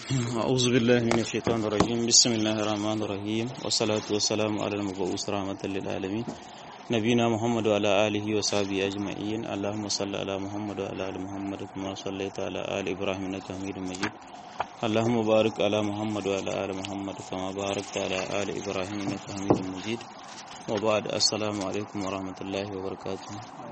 أعوذ بالله من الشيطان الرجيم بسم الله الرحمن الرحيم والصلاة والسلام على المبعوث رحمة للعالمين نبينا محمد وعلى آله وصحبه أجمعين اللهم صل على محمد وعلى آل محمد كما صليت على آل إبراهيم إنك حميد مجيد اللهم بارك على محمد وعلى آل محمد كما باركت على آل إبراهيم إنك حميد مجيد وبعد السلام عليكم ورحمة الله وبركاته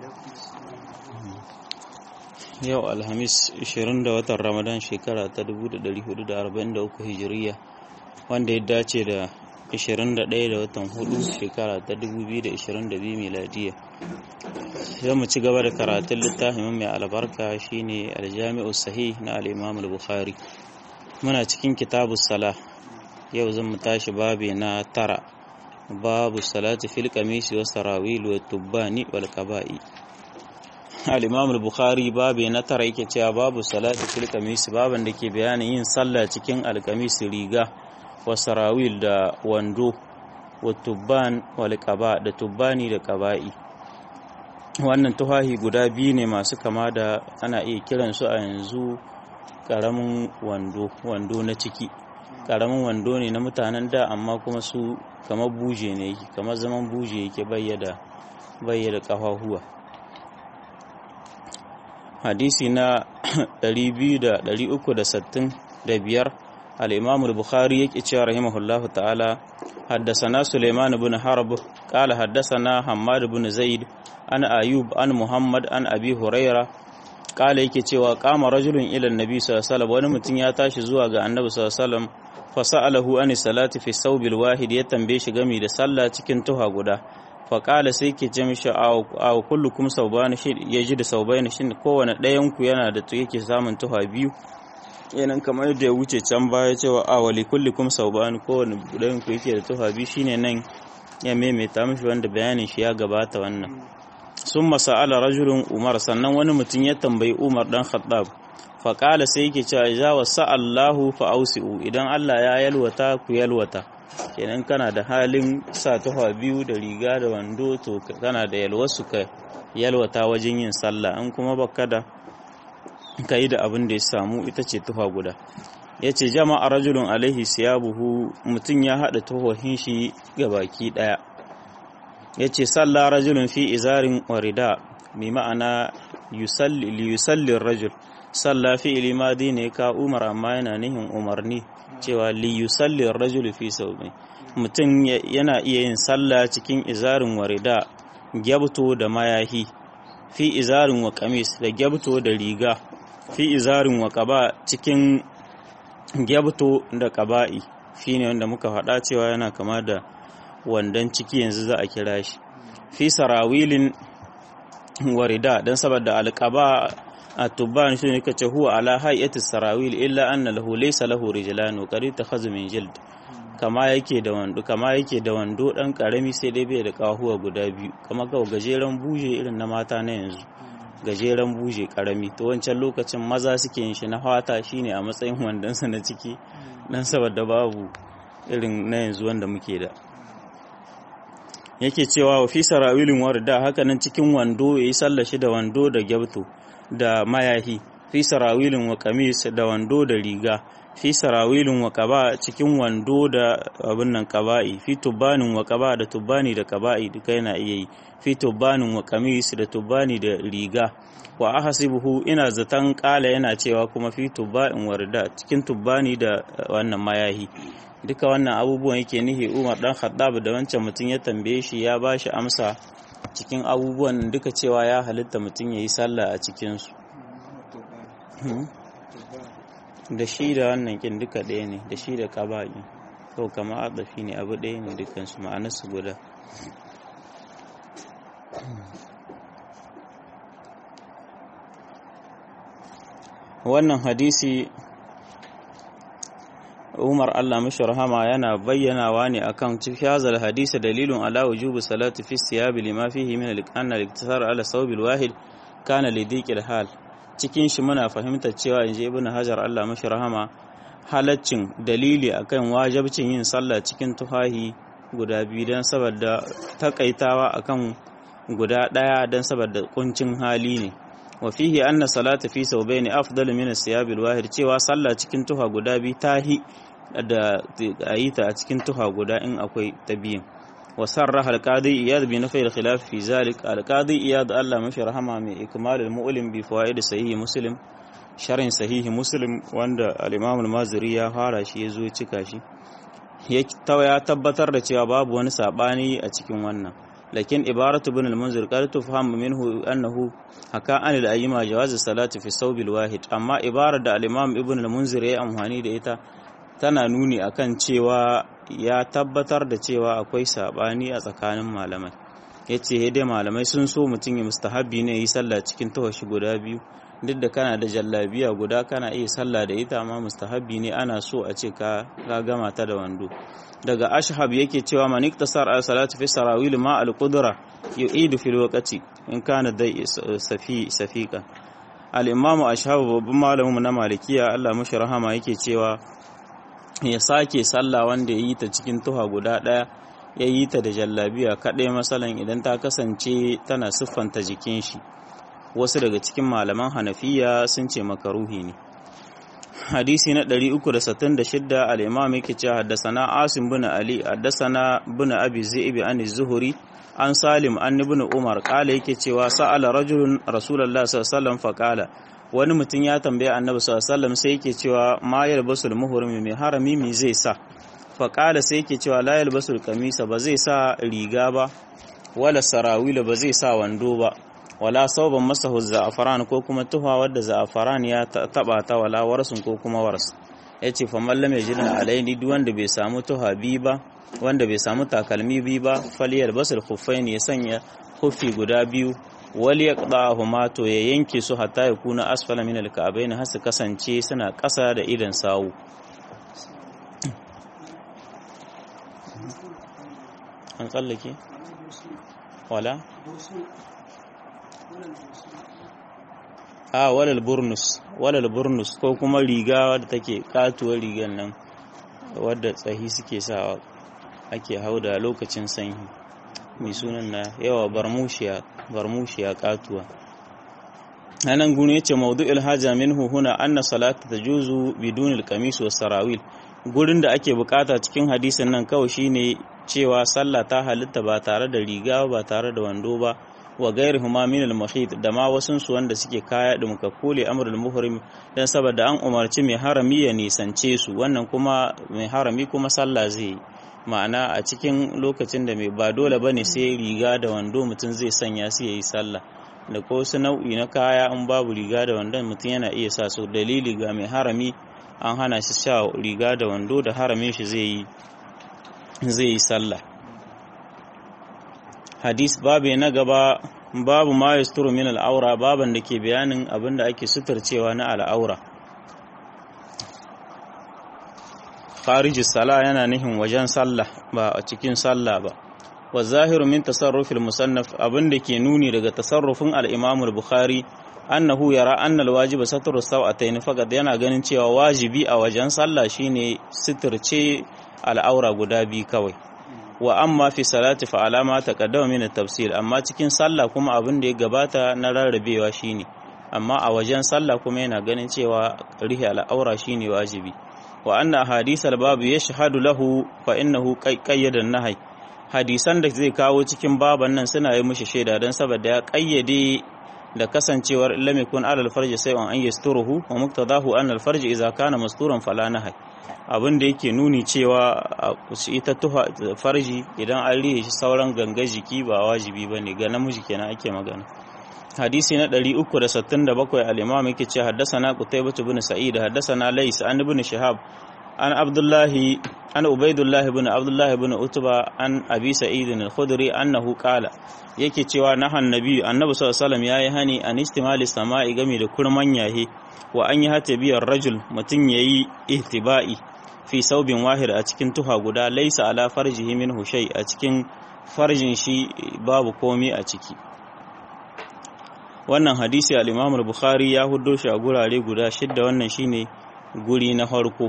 yau alhamis 20 da watan ramadan shekara ta 1443 hijiriya wanda ya dace da 21 da watan hudu shekara ta 2022 miladiya zai mu ci gaba da karatun littafin mai albarka shine aljami'u sahih na al-imam al-bukhari muna cikin kitabu sala yau zan mu tashi babi na tara babu salati fil qamisi was sarawil wat tubbani wal qaba'i al-imam al-bukhari babu na tara yake cewa babu salati fil qamis baban da ke bayanin yin sallah cikin al-qamis riga wa sarawil da wando wa tubban wal qaba da tubbani da qaba'i wannan tuhahi guda biyu ne masu kama da ana iya kiran su a yanzu karamin wando wando na ciki karamin wando ne na mutanen da amma kuma su kamar buje ne yake kamar zaman buje yake bayyada bayyada kafahuwa hadisi na 265 al-imam al-bukhari yake cewa rahimahullahu ta'ala حدثنا سليمان بن حرب قال حدثنا حماد بن زيد عن أيوب عن محمد عن أبي هريرة قال yake cewa kama rajulun ila annabi sallallahu alaihi wasallam wani mutum ya tashi zuwa ga annabi sallallahu alaihi wasallam fa sa'alahu an salati fi sawbil wahid ya tambaye shi game da sallah cikin tuha guda faƙala sai ke ce mishi a kullukum saubani shi ya ji da saubaini shi kowane ɗayanku yana da yake samun tuha biyu yanan kamar yadda ya wuce can baya cewa a wali kullukum saubani kowane ɗayanku yake da tuha biyu shine nan ya maimaita mishi wanda bayanin shi ya gabata wannan sun masa'ala rajulun umar sannan wani mutum ya tambayi umar dan khattab faƙala sai yake cewa ja wa sa'allahu fa'ausi'u idan Allah ya yalwata ku yalwata kenan kana da halin sa tufa biyu da riga da wando to kana da yalwasu ka yalwata wajen yin sallah an kuma baka da ka yi da abin da ya samu ita ce tufa guda ya ce jama'a rajulun alaihi siyabuhu mutum ya haɗa tuhohin shi ga baki ɗaya ya ce salla rajulun fi izarin warida mai ma'ana yusallin rajul salla fi ilimadi ne ka umar amma yana nihin umarni cewa li yusalli rajulu fi sawmi mutum yana iya yin sallah cikin izarin warida gyabto da mayahi fi izarin wa kamis da gyabto da riga fi izarin wa qaba cikin gyabto da qaba'i shine wanda muka faɗa cewa yana kama da wandan ciki yanzu za a kira shi fi sarawilin warida dan saboda alqaba التبان شنو كتشي هو على هيئة السراويل إلا أن له ليس له رجلان وقد تخذ من جلد kama yake da wando kama yake da wando dan karami sai dai bai da kahuwa guda biyu kama ga gajeren buje irin na mata na yanzu gajeren buje karami to wancan lokacin maza suke yin shi na fata shine a matsayin wandonsa na ciki dan saboda babu irin na yanzu wanda muke da yake cewa wa fi sarawilin warda haka nan cikin wando yayi sallashi da wando da gyabto da mayahi fi sarawilin wa kamis da wando da riga fi sarawilin wa kaba cikin wando da abin nan kaba'i fi tubanin wa kaba da tubani da kaba'i duka yana iya yi fi tubanin wa kamis da tubani da riga wa ahasibuhu ina zaton kala yana cewa kuma fi tuba'in warda cikin tubani da wannan mayahi duka wannan abubuwan yake nihi Umar dan Khattab da wancan mutum ya tambaye shi ya bashi amsa cikin abubuwan duka cewa ya halitta mutum ya yi sallah a cikinsu da shi da wannan kin duka ɗaya ne da shi da ƙaba'i kau kama adafi ne abu ɗaya ne dukansu ma'anarsu guda wannan hadisi Umar Allah mashi rahama yana bayyanawa ne akan cikin hazal hadisi dalilun ala wujubi salati fi siyabi lima fihi min al-anna al-iktisar ala sawbil wahid kana li dhiqil hal cikin shi muna fahimtar cewa inji ibnu hajar Allah mashi rahama halaccin dalili akan wajibcin yin sallah cikin tufahi guda biyu dan saboda takaitawa akan guda daya dan saboda kuncin hali ne wa fihi anna salata fi thawbayn afdalu min as-siyab al-wahid cewa sallah cikin tuha guda bi tahi da ayita a cikin tuha guda in akwai tabiyin wa sarraha al-qadi iyad bi nafi al-khilaf fi zalik al-qadi iyad Allah mashi rahama mai ikmal al-mu'lim bi fawaid sahih muslim sharin sahihi muslim wanda al-imam al-maziri ya fara shi yazo ya cika shi ya tabbatar da cewa babu wani sabani a cikin wannan lakin ibaratu ibn al-munzir qad tufham minhu annahu haka an al-ayyima jawaz salati fi sawb al-wahid amma ibarar da al-imam ibn al-munzir ya amfani da ita tana nuni akan cewa ya tabbatar da cewa akwai sabani a tsakanin malamai yace dai malamai sun so mutum ya mustahabi ne yi sallah cikin tawashi guda biyu duk da kana da jallabiya guda kana iya sallah da ita amma mustahabi ne ana so a ce ka gama ta da wando daga ashhab yake cewa man iktasar al salatu fi sarawil ma al qudra yu'idu fil waqti in kana dai safi safika al imamu ashhab babban malamin na malikiya Allah mashi rahama yake cewa ya sake sallah wanda ya yi ta cikin tuha guda daya ya yi ta da jallabiya kaɗai masalan idan ta kasance tana siffanta jikin shi wasu daga cikin malaman hanafiya sun ce makaruhi ne hadisi na 366 al-imam yake cewa haddasana asim bin ali haddasana bin abi zaib an zuhuri an salim an ibn umar kala yake cewa sa'ala rajulun rasulullah sallallahu alaihi wasallam faqala wani mutum ya tambaya annabi sallallahu alaihi wasallam sai yake cewa ma yalbasul muhrim mai harami me zai sa faqala sai yake cewa la yalbasul kamisa ba zai sa riga ba wala sarawila ba zai sa wando ba wala sauban masahu za'afaran ko kuma tuha wadda za'afaran ya taba ta wala warsun ko kuma wars yace fa mallam ya jina alaini duk wanda bai samu tuha bi ba wanda bai samu takalmi bi ba faliyal basul khuffaini ya sanya khuffi guda biyu wal yaqdahuma to ya yanke su hatta ya kuna asfala min alka'bayn har su kasance suna ƙasa da idan sawu an tsallake wala a walal burnus walal burnus ko kuma riga wadda take katuwar rigar nan wadda tsahi suke sawa ake hauda lokacin sanyi mai sunan na yawa barmushiya barmushiya katuwa anan gune yace mawdu'il haja minhu huna anna salata tajuzu bidunil qamis was sarawil gurin da ake bukata cikin hadisin nan kawai shine cewa sallah ta halitta ba tare da riga ba tare da wando ba wa gairi huma min al da ma wasun su wanda suke kaya da muka kule amrul muhrim dan saboda an umarci mai harami ya nisance su wannan kuma mai harami kuma sallah zai ma'ana a cikin lokacin da mai ba dole bane sai riga da wando mutum zai sanya su yayi sallah da ko su nau'i na kaya in babu riga da wandon mutum yana iya sa su dalili ga mai harami an hana shi sha riga da wando da haramin shi zai yi zai yi sallah hadis babu na gaba babu ma yasturu min al'aura baban da ke bayanin abinda ake suturcewa na al'aura kharij sala yana nihin wajen sallah ba a cikin sallah ba wa zahiru min tasarrufil musannaf abinda ke nuni daga tasarrufin al-imam al-bukhari annahu yara anna al-wajib satru sawatayn faqad yana ganin cewa wajibi a wajen sallah shine suturce al'aura guda biyu kawai wa amma fi salati fa alama taqaddama min at-tafsir amma cikin sallah kuma abin da ya gabata na rarrabewa shine amma a wajen sallah kuma yana ganin cewa rihi al'aura shine wajibi wa anna hadith al-bab yashhadu lahu fa innahu qayyada an-nahy hadisan da zai kawo cikin baban nan suna yi mishi shaida dan saboda ya kayyade da kasancewar lam yakun alal farji sai an yasturuhu wa muqtadahu anna al-farji idza kana masturan fala nahy abin da yake nuni cewa ita tuha farji idan an rihe shi sauran ganga jiki ba wajibi ba ne ga namiji kenan ake magana hadisi na 367 al-imam yake ce haddasana qutaybah ibn sa'id haddasana lays an ibn shihab an abdullahi an ubaidullah ibn abdullah ibn utba an abi sa'id al-khudri annahu qala yake cewa nahan nabi annabi sallallahu alaihi wasallam yayi hani an istimali sama'i game da kurman yahe wa an yi hata biyar rajul mutum yayi ihtiba'i fi saubin wahir a cikin tuha guda laisa ala farjihi min hushai a cikin farjin shi babu komi a ciki wannan hadisi al-Imam al-Bukhari ya huddo shi a gurare guda shidda wannan shine guri na farko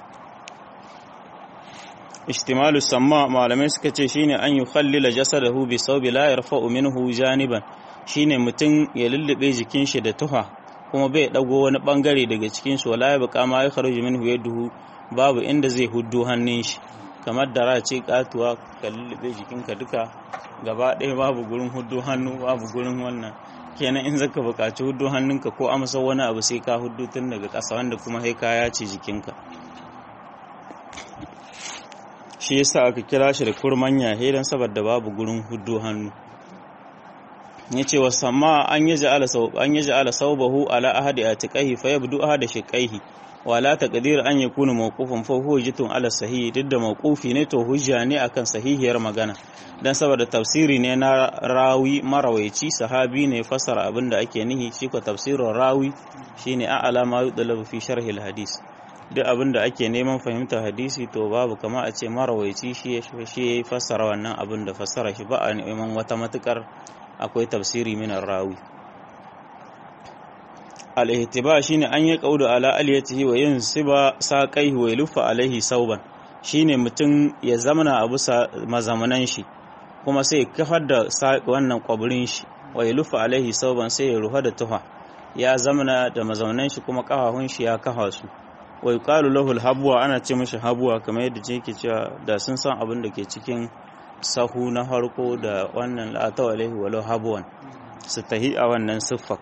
ihtimalu samma malamai suka ce shine an yukhallila jasadahu bi saubi la yarfa'u minhu janiban shine mutum ya lullube jikin shi da tuha kuma bai dago wani bangare daga cikin shi wala ya buƙa ma ya kharuju minhu yaduhu babu inda zai huddo hannun shi kamar da ce katuwa ka lullube jikinka duka gaba ɗaya babu gurin huddo hannu babu gurin wannan kenan in zaka buƙaci huddo hannunka ko amsa wani abu sai ka huddo tun daga ƙasa wanda kuma sai ka yace jikinka shi yasa aka kira shi da kurman yahe don saboda babu gurin huddo hannu ya ce wa sama an yi ja'ala saubahu ala ahadi a tiƙahi fa yabdu ahada shiƙaihi wala taqdir an yakuna mawqufan fa huwa jitun ala sahih duk da mawqufi ne to hujja ne akan sahihiyar magana dan saboda tafsiri ne na rawi marawaici sahabi ne fasara abinda ake nihi shi ko tafsirin rawi shine a'ala ma yudlabu fi sharhi hadis duk abinda ake neman fahimtar hadisi to babu kama a ce marawaici shi shi ya fassara wannan abin da fassara shi ba a neman wata matukar akwai tafsiri minar rawi al-ihtiba shine an yi qaudu ala aliyatihi wa yansiba saqaihi wa yulfa alaihi sauban shine mutum ya zamana a bisa mazamanan shi kuma sai kafar da wannan kwaburin shi wa yulfa alaihi sauban sai ya ruha da tuha ya zamana da mazamanan shi kuma kafafun shi ya kafa su wa yuqalu lahu al-habwa ana ce mishi habwa kamar yadda yake cewa da sun san abin da ke cikin sahu na harko da wannan la'ata alaihi walau habwan su tahi a wannan siffak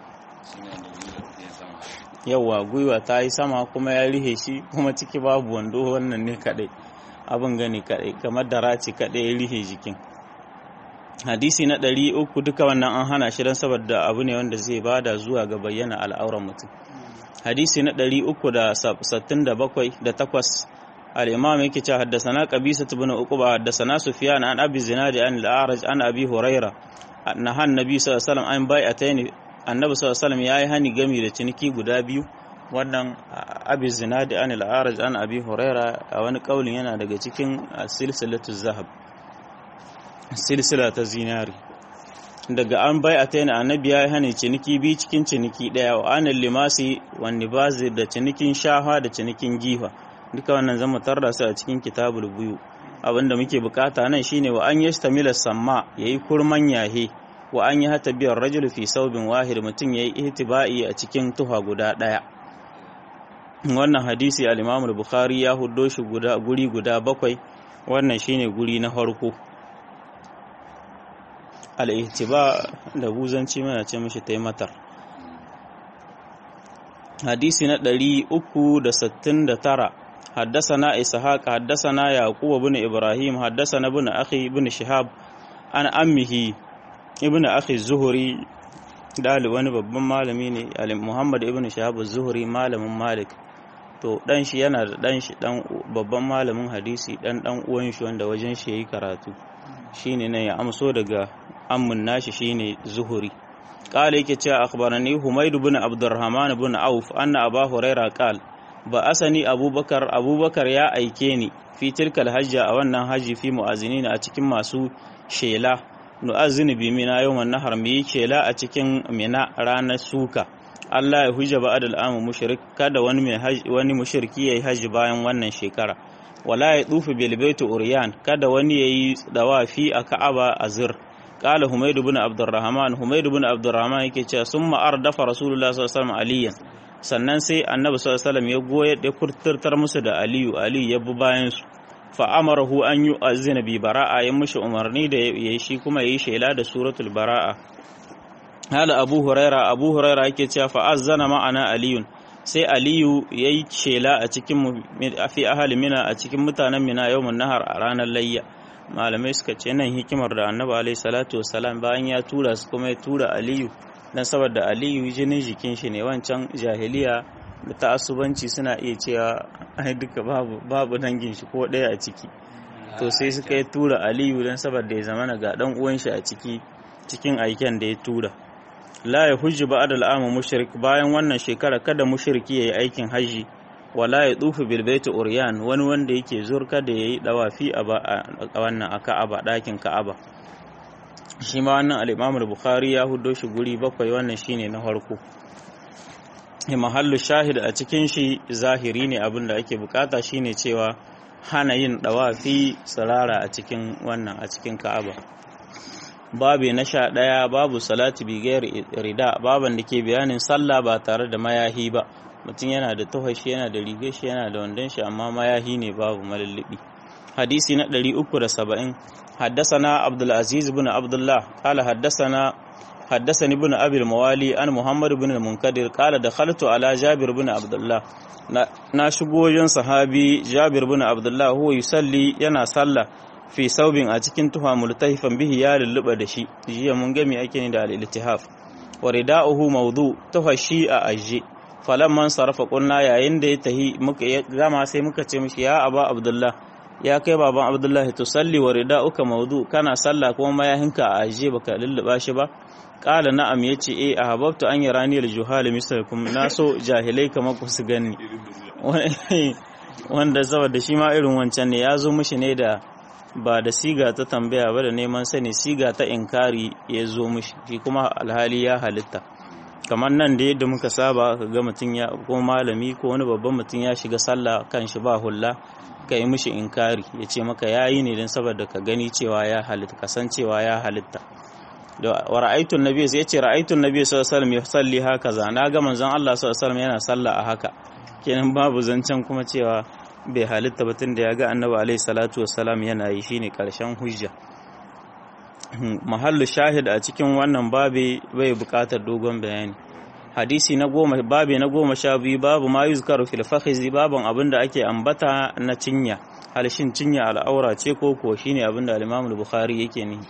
yawa gwiwa ta yi sama kuma ya rihe shi kuma ciki babu wando wannan ne kadai abin gani kadai kamar da raci kadai ya rihe jikin hadisi na ɗari uku duka wannan an hana shi don saboda abu ne wanda zai bada zuwa ga bayyana al'auran mutum hadisi na ɗari uku da sattin da bakwai da takwas الإمام يكي حدثنا قبيسة بن عقبة حدثنا سفيان عن أبي الزناد عن الأعرج عن أبي هريرة نهى النبي صلى الله عليه وسلم عن بيعتين النبي صلى الله عليه وسلم yayi hani gami da ciniki guda biyu wannan abi zinadi an al-araj an abi huraira a wani kaulin yana daga cikin silsilatu zahab silsila ta zinari daga an bai a taina annabi ya yi hani ciniki biyu cikin ciniki daya wa anil limasi wani bazi da cinikin shafa da cinikin gifa duka wannan zama tarda su a cikin kitabul buyu abinda muke bukata nan shine wa an yastamila samma yayi kurman yahe wa an yi hata biyar rajul fi saubin wahid mutum yayi ihtiba'i a cikin tuha guda daya wannan hadisi al-Imam al-Bukhari ya huddo shi guda guri guda bakwai wannan shine guri na farko al-ihtiba da buzanci mana ce mishi taimatar hadisi na 369 حدثنا إسحاق حدثنا يعقوب بن إبراهيم حدثنا ابن أخي بن شهاب عن أمه ابن أخي الزهري dali wani babban malami ne Muhammad ibn Shahab az-Zuhri malamin Malik to dan shi yana da dan shi dan babban malamin hadisi dan dan uwan shi wanda wajen shi yayi karatu shine ne ya amso daga ammun nashi shine Zuhri qala yake cewa akhbarani Humayd ibn Abdurrahman ibn Auf anna Abu Hurairah qala ba asani abubakar abubakar ya aike ni fi tilkal hajja a wannan haji fi mu'azinin a cikin masu shela nu'azzini bi mina yawman nahar mu yi shela a cikin mina ranar suka Allah ya hujja ba'ad al'amu mushrik kada wani mai wani mushriki yayi haji bayan wannan shekara wala ya dufu bil baitu uryan kada wani yayi dawafi a Ka'aba azir qala humayd ibn abdurrahman humayd ibn abdurrahman yake cewa summa ardafa rasulullah sallallahu alaihi wasallam aliyan sannan sai annabi sallallahu alaihi ya goye da kurturtar musu da aliyu aliyu ya bi bayan su fa amarahu an yu azina bi bara'a ya mushi umarni da yayi shi kuma yayi shela da suratul bara'a hala abu huraira abu huraira yake cewa fa azzana ma'ana aliyun sai aliyu yayi shela a cikin fi ahli mina a cikin mutanen mina yawmun nahar a ranar layya malamai suka ce nan hikimar da annabi alaihi salatu wassalam bayan ya tura su kuma ya tura aliyu dan saboda aliyu jinin jikin shi ne wancan jahiliya da ta'assubanci suna iya cewa ai duka babu babu dangin shi ko ɗaya a ciki to sai suka yi tura aliyu dan saboda ya zamana ga dan uwan shi a ciki cikin aiken da ya tura la ya hujji ba'da al'amu mushrik bayan wannan shekara kada mushriki yayi aikin haji wala ya tsufu bil baiti uryan wani wanda yake zurka da yayi dawafi a wannan a Ka'aba dakin Ka'aba shi ma wannan al-Imam al-Bukhari ya hudo shi guri bakwai wannan shine na farko mahallu shahid a cikin shi zahiri ne abin da ake bukata shine cewa hana yin dawafi tsirara a cikin wannan a cikin Ka'aba babu na sha ɗaya babu salati bigayar rida baban da ke bayanin sallah ba tare da mayahi ba mutum yana da tuhashi yana da rigar shi yana da wandon shi amma mayahi ne babu malallibi hadisi na 370 حدثنا عبد العزيز بن عبد الله قال حدثنا حدثني ابن ابي الموالي عن محمد بن المنكدر قال دخلت على جابر بن عبد الله na shigo wajen sahabi Jabir bin Abdullah huwa yusalli yana sallah fi saubin a cikin tuha multahifan bihi ya lulluba da shi jiya mun gami ake ni da al-iltihaf wa rida'uhu mawdu tuha shi a aje falamman sarafa kunna yayin da ya tahi muka gama sai muka ce mishi ya aba Abdullah ya kai baban Abdullah to salli wa rida'uka mawdu kana sallah kuma mayahinka a aje baka lulluba shi ba kala na'am yace eh ahabbtu an yarani al-juhal mislakum naso jahilai kamar ku su gani wanda saboda shi ma irin wancan ne ya zo mishi ne da ba da siga ta tambaya ba da neman sani siga ta inkari ya zo mishi shi kuma alhali ya halitta kamar nan da yadda muka saba ka ga mutum ya ko malami ko wani babban mutum ya shiga sallah kan shi ba hulla ka yi mishi inkari ya ce maka yayi ne don saboda ka gani cewa ya halitta kasancewa ya halitta da wa ra'aytun nabiy sai yace ra'aytun nabiy sallallahu alaihi wasallam yusalli hakaza na ga manzon Allah sallallahu alaihi wasallam yana sallah a haka kenan babu zancen kuma cewa bai halitta ba tunda ya ga annabi alaihi salatu wassalam yana yi shine karshen hujja mahallu shahid a cikin wannan babi bai buƙatar dogon bayani hadisi na goma babi na goma sha biyu babu ma yuzkaru fil fakhizi babun abinda ake ambata na cinya halshin cinya al'aura ce ko ko shine abinda al-Imam al-Bukhari yake ni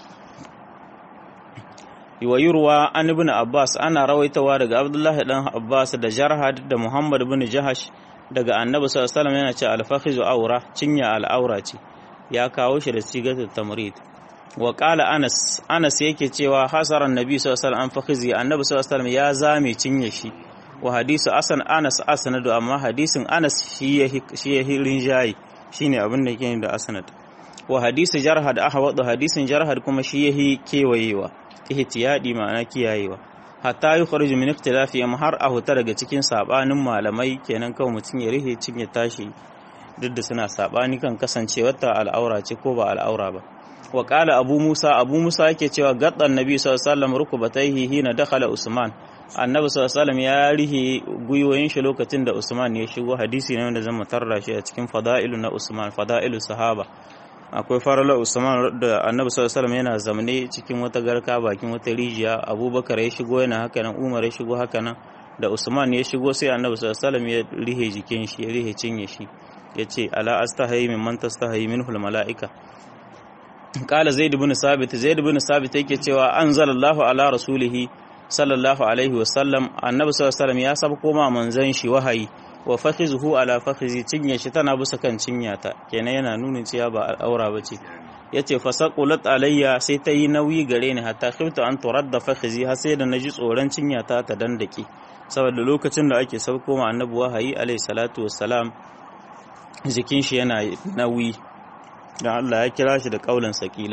wa yurwa an ibn Abbas ana rawaitawa daga Abdullah dan Abbas da Jarhad da Muhammad ibn Jahash daga Annabi sallallahu alaihi wasallam yana ce al-fakhizu aura cinya al'aura ce ya kawo shi da sigatul tamrid wa qala Anas Anas yake cewa hasaran Nabi sallallahu alaihi wasallam an fakhizi Annabi sallallahu alaihi wasallam ya zame cinye shi wa hadisu asan Anas asnadu amma hadisin Anas shi ya shi ya rinjayi shine abin da yake da asnad wa hadisi jarhad ahwadu hadisin jarhad kuma shi yahi kewayewa ihtiyadi ma'ana kiyayewa hatta yi kharju min ikhtilafi am har a huta daga cikin sabanin malamai kenan kawai mutum ya rihe cin ya tashi duk da suna sabani kan kasancewar ta al'aura ce ko ba al'aura ba wa qala abu musa abu musa yake cewa gaddan nabi sallallahu alaihi wasallam rukubatayhi hina dakhala usman annabi sallallahu alaihi wasallam ya rihe guyoyin shi lokacin da usman ya shigo hadisi ne wanda zan mutarra shi a cikin fada'ilu na usman fada'ilu sahaba akwai farala usman da annabi sallallahu alaihi yana zamane cikin wata garka bakin wata rijiya abubakar ya shigo yana haka nan umar ya shigo haka nan da usman ya shigo sai annabi sallallahu alaihi ya rihe jikin shi ya rihe cinye shi ya ce ala astahayi min man tastahayi minhul mala'ika kala zaid ibn sabit zaid ibn sabit yake cewa anzalallahu ala rasulihi sallallahu alaihi wasallam annabi sallallahu alaihi ya saba koma manzon shi wahayi wa fakhizuhu ala fakhizi cinye shi tana bisa kan cinyata kenan yana nunin cewa ba al'aura bace yace fasaqulat alayya sai ta yi nauyi gare ni hatta khiftu an turadda fakhizi har sai da naji tsoron cinyata ta dandake saboda lokacin da ake sauko ma annabi wahayi alayhi salatu wassalam jikin shi yana nauyi dan Allah ya kira shi da kaulan sakila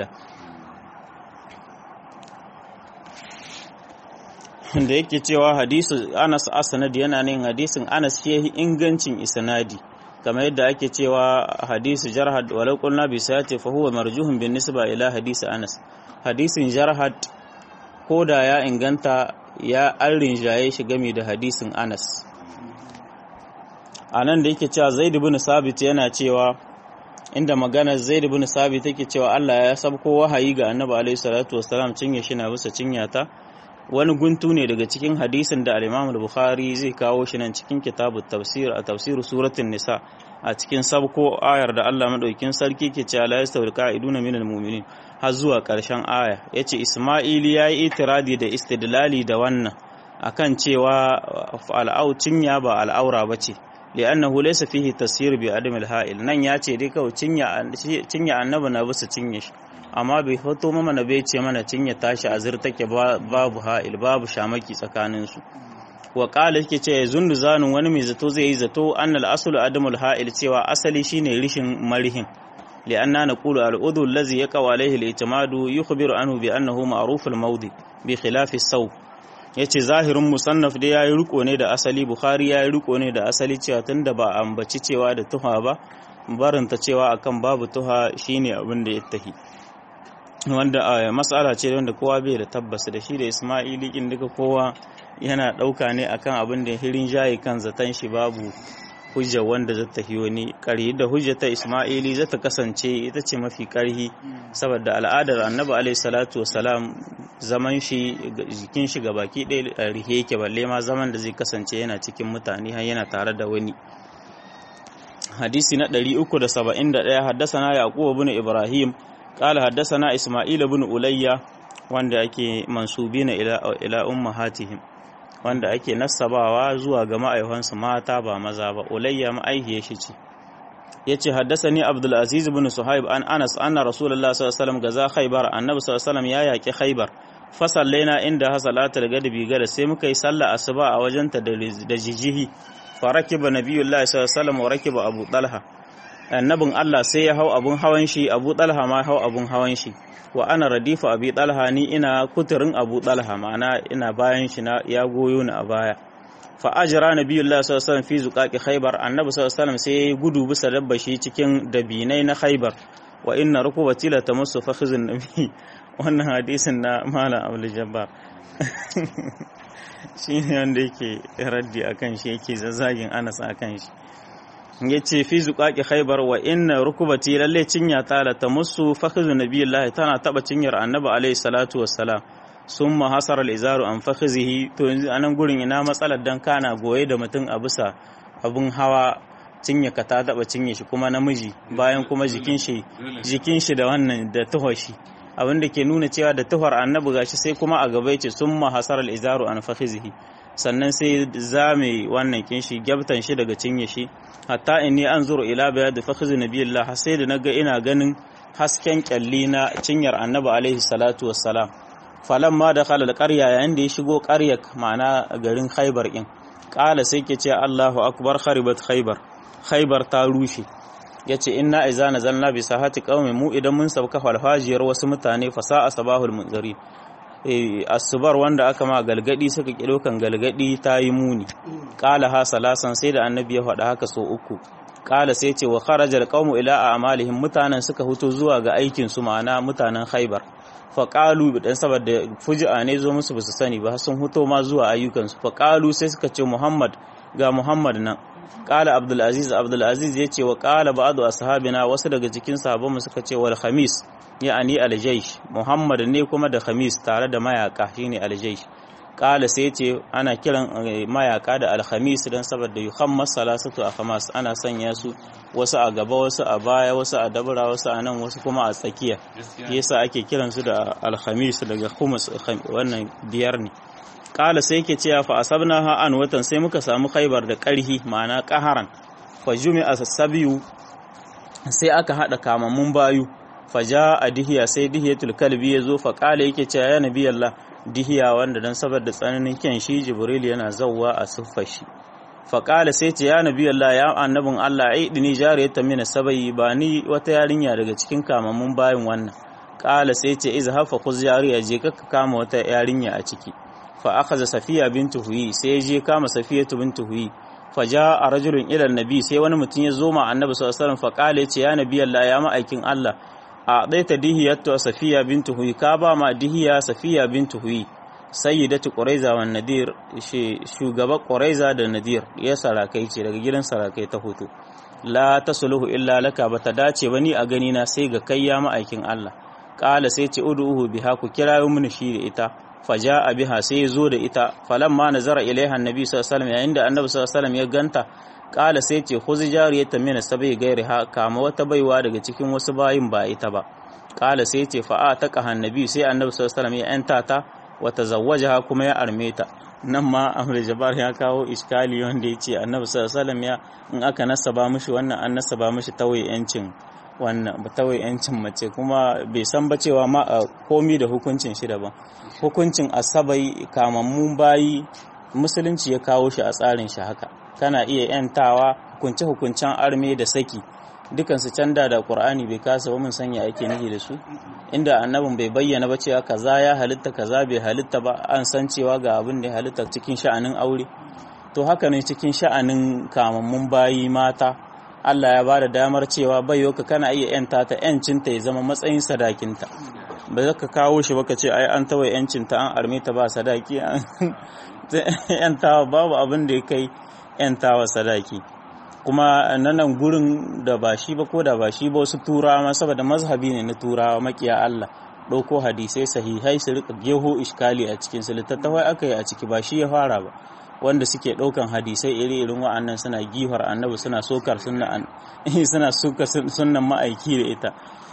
da yake cewa hadisu Anas Asnadi yana nin hadisin Anas shi yahi ingancin isnadi kamar yadda ake cewa hadisu Jarhad walau qulna bi sayati fa huwa marjuhun bin nisba ila hadisi Anas hadisin Jarhad koda ya inganta ya an rinjaye shi game da hadisin Anas anan da yake cewa Zaid ibn Sabit yana cewa inda maganar Zaid ibn Sabit take cewa Allah ya sabko wahayi ga Annabi alaihi salatu wassalam cinye shi na bisa cinyata wani guntu ne daga cikin hadisin da al-Imam al-Bukhari zai kawo shi nan cikin kitabut tafsir a tafsir suratul nisa a cikin sabko ayar da Allah madaukin sarki ke cewa la yastawil qa'iduna minal mu'minin har zuwa karshen aya yace Isma'ili yayi itiradi da istidlali da wannan akan cewa al'au cinya ba al'aura bace li'annahu laysa fihi tasir bi adam al-ha'il nan yace dai kawai cinya cinya annabi na bisa cinye shi amma bai hoto mana na bai ce mana cinye tashi azir take babu ha'il babu shamaki tsakaninsu wa qala yake ce zundu zanun wani mai zato zai yi zato annal aslu adamul ha'il cewa asali shine rishin marihin li'anna naqulu al-udhu allazi yaqa alayhi al-i'timadu yukhbiru anhu bi annahu ma'ruf al-mawdi bi khilaf as-saw yace zahirin musannaf da yayi riko ne da asali bukhari yayi riko ne da asali cewa tunda ba ambaci cewa da tuha ba barinta cewa akan babu tuha shine abin da ya tahi wanda matsala ce wanda kowa bai da tabbas da shi da ismaili kin duka kowa yana ɗauka ne akan abin da hirin jayi kan zaton shi babu hujja wanda za ta wani ƙarhi da hujja ta ismaili za ta kasance ita ce mafi ƙarhi saboda al'adar annabi alaihi salatu wasalam zaman shi jikin shi ga baki ɗaya rihe yake balle ma zaman da zai kasance yana cikin mutane har yana tare da wani hadisi na 371 haddasana yaqub ibn ibrahim qala haddasana isma'il ibn ulayya wanda ake mansubina ila ila ummahatihim wanda ake nassabawa zuwa ga ma'aikansu mata ba maza ba ulayya ma'aihiyar shi ce yace haddasani abdul aziz ibn suhaib an anas anna rasulullah sallallahu alaihi wasallam gaza khaybar annabi sallallahu alaihi wasallam ya yaki khaybar fa sallaina inda hasalatul gadabi gada sai muka yi sallah asuba a wajenta da jijihi fa rakiba nabiyullah sallallahu alaihi wasallam wa rakiba abu talha annabin Allah sai ya hau abun hawan shi abu talha ma hau abun hawan shi wa ana radifa abi talha ni ina kuturin abu talha ma'ana ina bayan shi na ya goyo ni a baya fa ajra nabiyullah sallallahu alaihi wasallam fi zuqaqi khaybar annabi sallallahu alaihi wasallam sai gudu bisa dabba shi cikin dabinai na khaybar wa inna rukubati la tamassu fakhizun nabi wannan hadisin na malam abdul jabbar shi ne wanda yake raddi akan shi yake zazzagin anas akan shi ya ce fi zuƙaƙi khaibar wa inna rukubati lalle cinya ta la ta musu fakhizu nabiyullahi tana taba cinyar annabi alaihi salatu wassalam summa hasara al-izaru an fakhizihi to yanzu anan gurin ina matsalar dan kana goye da mutum a bisa abun hawa cinya ka ta taba cinye shi kuma namiji bayan kuma jikin shi jikin shi da wannan da tuhar shi abin da ke nuna cewa da tuhar annabi gashi sai kuma a gaba yace summa hasara al-izaru an fakhizihi sannan sai zame wannan kinshi gyabtan shi daga cinye shi hatta inni anzuru ila bayad fakhiz nabiyillah sai da naga ina ganin hasken kyalli na cinyar annabi alaihi salatu wassalam falamma dakhala alqarya yayin da ya shigo qaryar ma'ana garin khaybar din qala sai ke ce Allahu akbar kharibat khaybar khaybar ta rushe yace inna iza nazalna bi sahati qaumi mu idan mun sauka falfajiyar wasu mutane fasa'a sabahul munzari asubar wanda aka ma galgadi suka ki dokan galgadi ta yi muni qala ha salasan sai da annabi ya faɗa haka so uku qala sai ce wa kharajal qaumu ila a'malihim mutanen suka huto zuwa ga aikin su ma'ana mutanen khaybar fa qalu dan saboda fuji'a ne zo musu basu sani ba sun huto ma zuwa ayyukan su fa qalu sai suka ce muhammad ga muhammad nan qala abdul aziz abdul aziz yace wa qala ba'du ashabina wasu daga cikin sahabbanmu suka ce wal khamis ya'ani aljaish muhammad ne kuma da khamis tare da mayaka shine aljaish kala sai ce ana kiran mayaka da alhamis don saboda yuhammas salasatu a hamas ana sanya su wasu a gaba wasu a baya wasu a dabura wasu a nan wasu kuma a tsakiya yasa ake kiran su da alhamis daga humus wannan biyar ne kala sai yake cewa fa asabna ha an watan sai muka samu khaibar da karhi ma'ana qaharan fa jumi'a sabiyu sai aka hada kamammun bayu faja a dihiya sai dihiyatul kalbi ya zo fa kala yake cewa ya nabi Allah dihiya wanda dan saboda tsananin kyan shi jibril yana zawwa a siffar shi fa kala sai ce ya nabi Allah ya annabin Allah ai dini jariyata mina sabai ba ni wata yarinya daga cikin kamammun bayin wannan kala sai ce izhab fa khuz jariya je ka kama wata yarinya a ciki fa akhadha safiya bintu huyi sai je kama safiyatu bintu huyi faja a rajulun ilan nabi sai wani mutum ya zo ma annabi sallallahu alaihi wasallam fa kala yace ya nabi Allah ya ma'aikin Allah a ɗaita dihiyattu safiya bintu huyi ka ba ma dihiya safiya bintu huyi sayyidatu quraiza wan nadir shugaba quraiza da nadir ya sarakai ce daga gidan sarakai ta hoto la tasluhu illa laka bata dace ba ni a gani na sai ga kai ya ma'aikin Allah qala sai ce ud'uhu biha ku kirayo mini shi da ita faja'a biha sai zo da ita falamma nazara ilaiha annabi sallallahu alaihi wasallam yayin da annabi sallallahu alaihi wasallam ya ganta kala sai ce khuzi jariyatan min sabai gairiha kama wata baiwa daga cikin wasu bayin ba ita ba kala sai ce fa ta annabi sai annabi sallallahu alaihi wasallam ya yanta ta wa tazawwajaha kuma ya arme ta nan ma Ahmad Jabbar ya kawo iskali wanda yace annabi sallallahu alaihi wasallam ya in aka nasaba mishi wannan an nasaba mishi tawaye yancin wannan ba tawaye yancin mace kuma bai san ba cewa ma komi da hukuncin shi daban hukuncin asabai kamammun bayi musulunci ya kawo shi a tsarin shi haka kana iya yantawa hukunce hukuncen arme da saki dukansu canda da qur'ani bai kasa ba mun sanya ake nihi da su inda annabin bai bayyana ba cewa kaza ya halitta kaza bai halitta ba an san cewa ga abin da ya halitta cikin sha'anin aure to haka ne cikin sha'anin kamammun bayi mata Allah ya bada damar cewa baiwa kana iya yanta ta yancinta ya zama matsayin sadakinta ba za ka kawo shi baka ce ai an tawaye yancin ta an arme ta ba sadaki yantawa babu abin da ya kai yantawa sadaki kuma nan gurin da ba shi ba ko da ba shi ba wasu turawa saboda mazhabi ne na turawa makiya Allah ɗauko hadisai sahihai su rika geho iskali a cikin su littattafai aka yi a ciki ba shi ya fara ba wanda suke ɗaukan hadisai iri-irin wa'annan suna gihar annabi suna sokar suna sokar sunnan ma'aiki da ita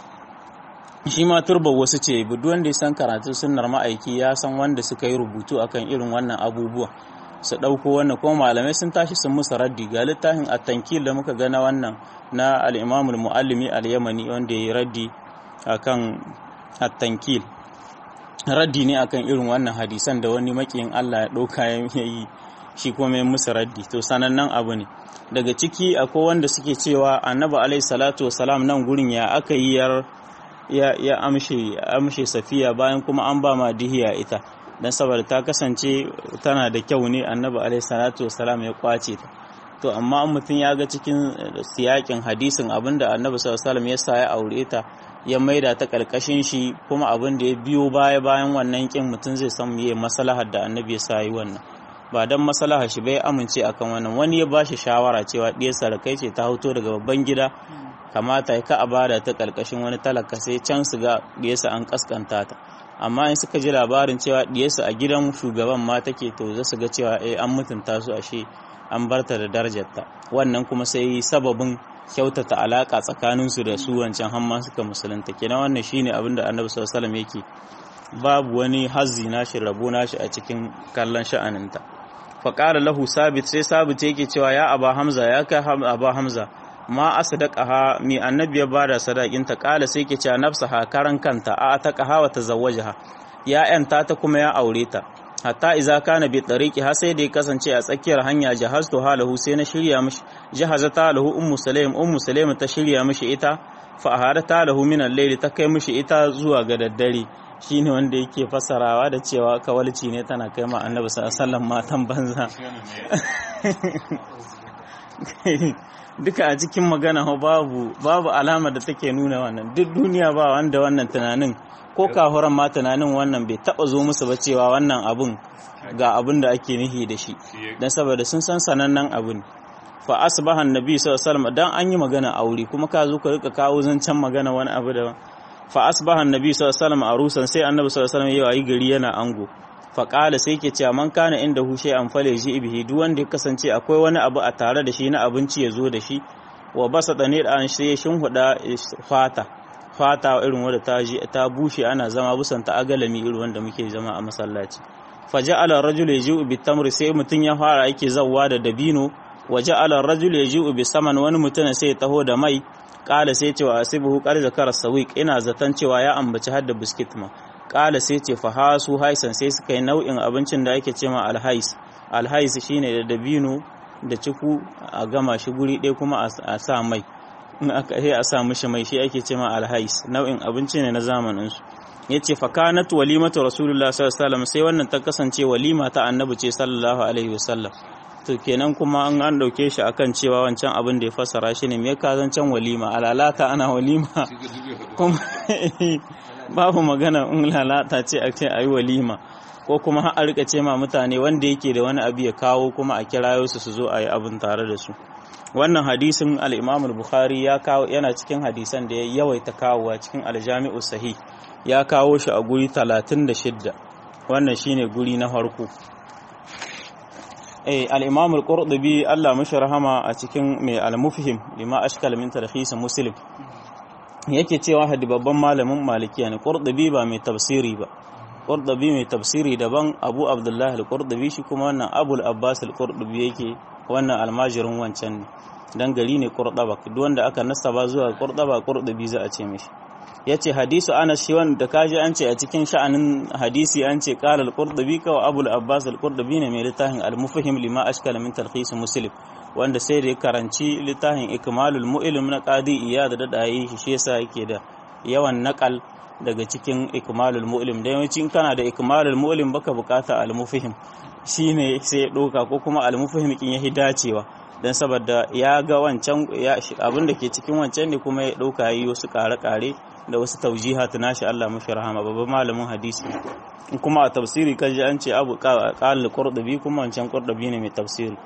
shi ma turba wasu ce duk wanda ya san karatu sunnar ma'aiki ya san wanda suka yi rubutu akan irin wannan abubuwa su ɗauko wannan kuma malamai sun tashi sun musu raddi ga littafin at-tankil da muka gana wannan na al-imam al-muallimi al-yamani wanda ya yi raddi akan at-tankil raddi ne akan irin wannan hadisan da wani makiyin Allah ya ɗauka ya yi shi kuma ya musu raddi to sanannen abu ne daga ciki akwai wanda suke cewa annabi alaihi salatu wasalam nan gurin ya aka yi yar ya ya amshe amshe safiya bayan kuma an ba ma dihiya ita dan saboda ta kasance tana da kyau ne annabi alaihi salatu wasalam ya kwace ta to amma mutum ya ga cikin siyakin hadisin abinda annabi sallallahu alaihi wasallam ya sa ya aure ta ya maida ta karkashin shi kuma abin da ya biyo baya bayan wannan kin mutum zai san meye maslahar da annabi ya sa yi wannan ba dan maslahar shi bai amince akan wannan wani ya bashi shawara cewa diyar sarakai ce ta hoto daga babban gida kamata ya ka a bada ta karkashin wani talaka sai can su ga diyarsa an kaskanta ta amma in suka ji labarin cewa diyarsa a gidan shugaban ma take to za su ga cewa eh an mutunta su ashe an barta da darajarta wannan kuma sai sababin kyautata alaka tsakaninsu da su wancan hamma suka musulunta kenan wannan shine abin da annabi sallallahu alaihi yake babu wani hazzi nashi rabo nashi a cikin kallon sha'aninta fa qala lahu sabit sai sabit yake cewa ya aba hamza ya kai aba hamza ma asdaqaha mi annabi ya bada sadakin ta qala sai yake cewa nafsaha karan kanta a ta qaha wa tazawwajaha ya yanta ta kuma ya aure ta hatta iza kana bi tariqi har sai da ya kasance a tsakiyar hanya jahaztu halahu sai na shirya mishi jahazata lahu ummu sulaim ummu sulaim ta shirya mishi ita fa aharata lahu min al-layl ta kai mishi ita zuwa ga daddare shine wanda yake fasarawa da cewa kawalci ne tana kai ma annabi sallallahu alaihi wasallam matan banza duka a cikin magana babu babu alama da take nuna wannan duk duniya ba wanda wannan tunanin ko kahuran ma tunanin wannan bai taba zo musu ba cewa wannan abun ga abun da ake nihi da shi dan saboda sun san sanannen abun fa asbaha annabi sallallahu alaihi wasallam dan an yi magana aure kuma ka zo ka rika kawo zancen magana wani abu da fa asbaha annabi sallallahu alaihi wasallam arusan sai annabi sallallahu alaihi wasallam yayi gari yana ango fa qala sai yake cewa man kana inda hu shay an fale shi bihi duk wanda ya kasance akwai wani abu a tare da shi na abinci ya zo da shi wa basa da ne an sai shin huda fata fata irin wadda ta ji ta bushe ana zama busan ta agalami irin wanda muke zama a masallaci faja'ala ar-rajulu yaji'u bit-tamri sai mutun ya fara yake zawwa da dabino waja'ala ar-rajulu yaji'u bi-saman wani mutun sai ya taho da mai kala sai cewa asibuhu qad zakara sawiq ina zatan cewa ya ambaci hadda biskit ma kala sai ce fa hasu haisan sai suka yi nau'in abincin da ake cewa alhais alhais shine da dabino da ciku a gama shi guri ɗaya kuma a sa mai in aka sai a sa mishi mai shi ake cewa alhais nau'in abinci ne na zamanin su yace fa kanat walimatu rasulullah sallallahu alaihi wasallam sai wannan ta kasance walima ta annabi ce sallallahu alaihi wasallam to kenan kuma an an dauke shi akan cewa wancan abin da ya fassara shi ne me ka zancan walima alalata ana walima kuma babu magana in lalata ce a ce ayi walima ko kuma har a rika ce ma mutane wanda yake da wani abu ya kawo kuma a kirayo su su zo a yi abin tare da su wannan hadisin al-Imam al-Bukhari ya kawo yana cikin hadisan da ya yawaita kawowa cikin al-Jami'u Sahih ya kawo shi a guri 36 wannan shine guri na farko eh al-Imam al-Qurtubi Allah mashi rahama a cikin mai al-Mufhim lima ashkal min tarhis Muslim yake cewa hadi babban malamin malikiya ne Qurtubi ba mai tafsiri ba Qurtubi mai tafsiri daban Abu Abdullah al-Qurtubi shi kuma wannan Abu al-Abbas al-Qurtubi yake wannan almajirin wancan ne dan gari ne Qurtuba duk wanda aka nasaba zuwa Qurtuba Qurtubi za a ce mishi yace hadisu Anas shi wanda kaji an ce a cikin sha'anin hadisi an ce qala al-Qurtubi ka Abu al-Abbas al-Qurtubi ne mai littafin al-Mufhim lima ashkala min talkhis Muslim wanda sai da ya karanci littafin Ikmalul Mu'lim na Qadi Iyad da dai shi yasa yake da yawan nakal daga cikin ikmalul mu'lim da yawanci in kana da ikmalul mu'lim baka bukata al-mufhim shine sai ya doka ko kuma al-mufhim kin yahi dacewa dan saboda ya ga wancan abin da ke cikin wancan ne kuma ya dauka yi wasu kare-kare da wasu taujihat nashi Allah mashi rahama babban malamin hadisi kuma a tafsiri kaji an ce abu qal qurdubi kuma wancan qurdubi ne mai tafsiri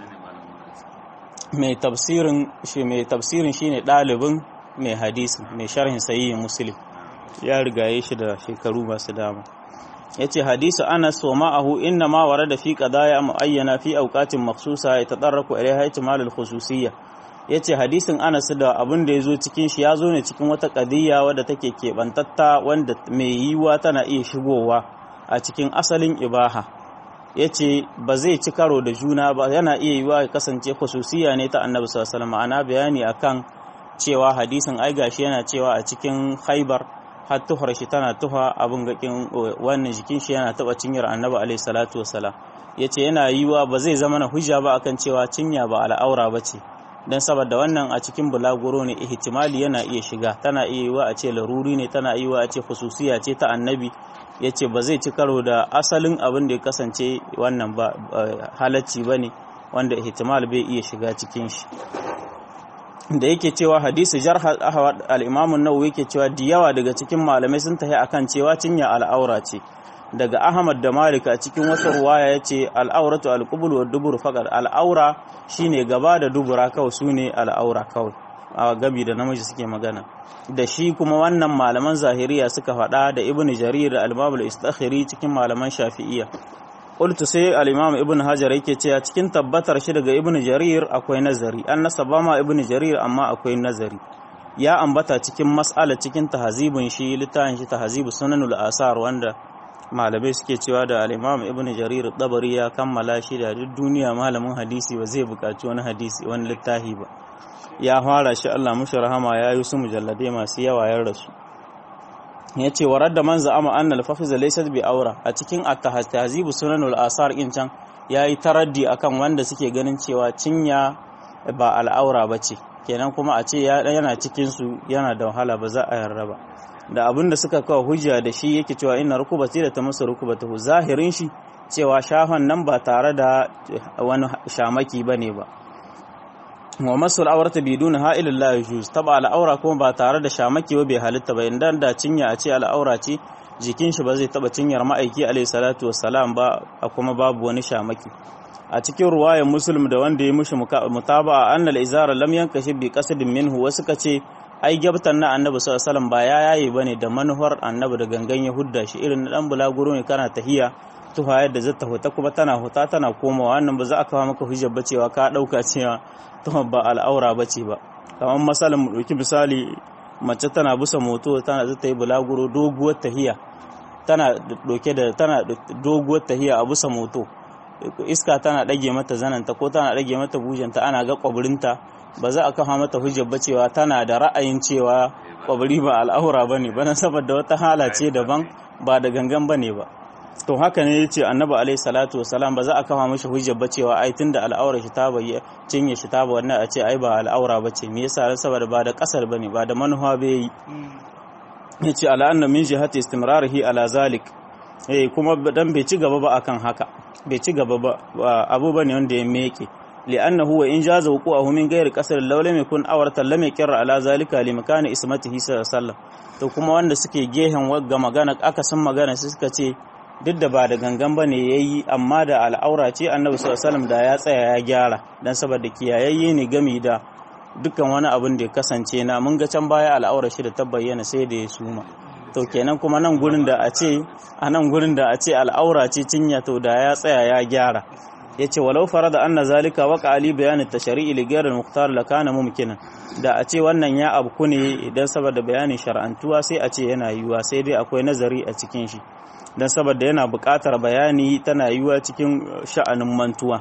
mai tafsirin shi mai tafsirin shine dalibin mai hadisi mai sharhin sahihin muslim ya rigaye shi da shekaru masu dama yace hadisu Anas wa ma'ahu inna ma warada fi qadaya muayyana fi awqatin makhsusa yatadarraku ilayha ihtimal al-khususiyya yace hadisin Anas da abin da yazo cikin shi yazo ne cikin wata qadiyya wadda take kebantatta wanda mai yiwa tana iya shigowa a cikin asalin ibaha yace ba zai ci karo da juna ba yana iya yiwa ya kasance khususiyya ne ta Annabi sallallahu alaihi wasallam ana bayani akan cewa hadisin ai gashi yana cewa a cikin Khaibar har tuhar shi tana tuha abin gakin wannan jikin shi yana taba cinyar annabi alaihi salatu wasalam yace yana yiwa ba zai zama na hujja ba akan cewa cinya ba al'aura bace dan saboda wannan a cikin bulaguro ne ihtimali yana iya shiga tana iya yiwa a ce laruri ne tana iya yiwa a ce khususiya ce ta annabi yace ba zai ci karo da asalin abin da ya kasance wannan ba halacci bane wanda ihtimal bai iya shiga cikin shi da yake cewa hadisi jarh ahwad al-imam an-nawawi yake cewa da yawa daga cikin malamai sun tafi akan cewa cinya al'aura ce daga ahmad da malik a cikin wasu ruwaya yace al-auratu al-qubul wa dubur faqat al-aura shine gaba da dubura kawai sune al-aura kawai a gabi da namiji suke magana da shi kuma wannan malaman zahiriya suka faɗa da ibnu jarir da al-imam al-istakhiri cikin malaman shafi'iyya qultu sai al-imam ibn hajar yake cewa cikin tabbatar shi daga ibn jarir akwai nazari an nasaba ma ibn jarir amma akwai nazari ya ambata cikin mas'ala cikin tahzibin shi littafin shi tahzibu sunanul asar wanda malamai suke cewa da al-imam ibn jarir dabari ya kammala shi da duk duniya malamin hadisi ba zai buƙaci wani hadisi wani littafi ba ya fara shi Allah mushi rahama ya yi su mujalladai masu yawa ya rasu ya ce warar da man za'ama annal fafiza laysat bi aura a cikin at-tahzibu sunanul asar in can yayi taraddi akan wanda suke ganin cewa cinya ba al'aura bace kenan kuma a ce yana cikin su yana da wahala ba za a yarda ba da abin da suka kawo hujja da shi yake cewa inna rukubati da tamassa rukubatahu zahirin shi cewa shafan nan ba tare da wani shamaki bane ba wa masul aurata biduna ha'ilin la yajuz taba al'aura kuma ba tare da shamaki ba bai halitta ba inda da cinya a ce al'aura ce jikin shi ba zai taba cinyar ma'aiki alayhi salatu wassalam ba a kuma babu wani shamaki a cikin ruwayar muslim da wanda ya mushi mutaba'a annal izara lam yankashi bi qasadin minhu wasu ka ce ai gabtan na annabi sallallahu alaihi wasallam ba ya yaye bane da manuhar annabi da gangan ya hudda shi irin na dan bulaguro ne kana tahiya tuha yadda zata huta kuma tana huta tana komawa wannan ba za a kawo maka hujjar ba cewa ka dauka cewa tuhar ba al'aura ba ce ba kamar misalin mu ɗauki misali mace tana busa moto tana zata yi bulaguro doguwar tahiya tana ɗauke da tana doguwar tahiya a busa moto iska tana ɗage mata zananta ko tana ɗage mata bujanta ana ga ƙwabirinta ba za a kafa mata hujjar ba cewa tana da ra'ayin cewa ƙwabiri ba al'aura ba ne ba saboda wata hala ce daban ba da gangan ba ne ba to haka ne yace annabi alaihi salatu wasalam ba za a kafa mishi hujjar ba cewa ai tunda al'aura shi ta bayyana cinye shi ta ba wannan a ce ai ba al'aura ba ce me yasa saboda ba da kasar bane ba da manufa bai yi yace ala anna min jihati istimrarihi ala zalik eh kuma dan bai ci gaba ba akan haka bai ci gaba ba abu bane wanda ya meke li'annahu wa in jaza wuqu'ahu min ghairi qasr law lam yakun awratan lam yakra ala zalika li makani ismatihi sallallahu alaihi wasallam to kuma wanda suke gehen wagga magana aka san magana sai suka ce duk da ba da gangan ba ne ya yi amma da al'aura ce annabi sallallahu da ya tsaya ya gyara don saboda kiyayayye ne gami da dukkan wani abin da ya kasance na mun ga can baya al'aura shi da ta bayyana sai da ya suma to kenan kuma nan gurin da a ce a nan gurin da a ce al'aura ce cinya to da ya tsaya ya gyara ya ce walau farada anna zalika waka ali bayanin tashari'i li ghayr al-mukhtar la kana mumkinan da a ce wannan ya abku ne idan saboda bayanin shar'antuwa sai a ce yana yiwuwa sai dai akwai nazari a cikin shi don saboda yana buƙatar bayani tana yiwuwa cikin sha'anin mantuwa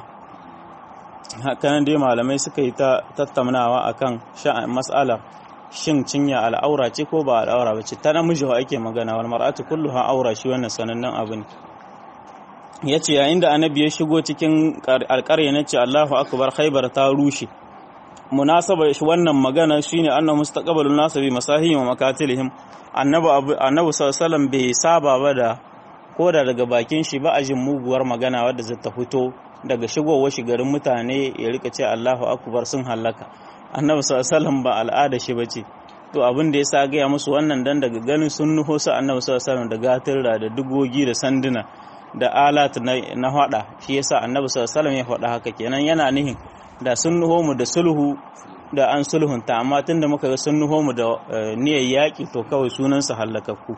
hakanan dai malamai suka yi ta tattaunawa akan sha'an mas'alar shin cinya al'aura ce ko ba al'aura ba ce ta namiji wa ake magana wal mar'atu kulluha aura shi wannan sanannen abu ne yace yayin da annabi ya shigo cikin alƙarya na ce Allahu akbar khaybar ta rushe munasaba shi wannan magana shine annabi mustaqbalun nasu bi masahihim wa makatilihim annabi annabi sallallahu bai saba ba da ko da daga bakin shi ba a jin muguwar magana wadda zata fito daga shigowar shigarin mutane ya rika ce Allahu akbar sun hallaka annabi sallallahu ba al'ada shi bace to abin da yasa gaya musu wannan dan daga ganin sun nuho su annabi sallallahu da gatirra da dugogi da sanduna da alat na hada shi yasa annabi sallallahu ya faɗa haka kenan yana nihin da sun nuho mu da sulhu da an sulhunta amma tunda muka ga sun nuho mu da niyyar yaki to kawai sunan su hallakakku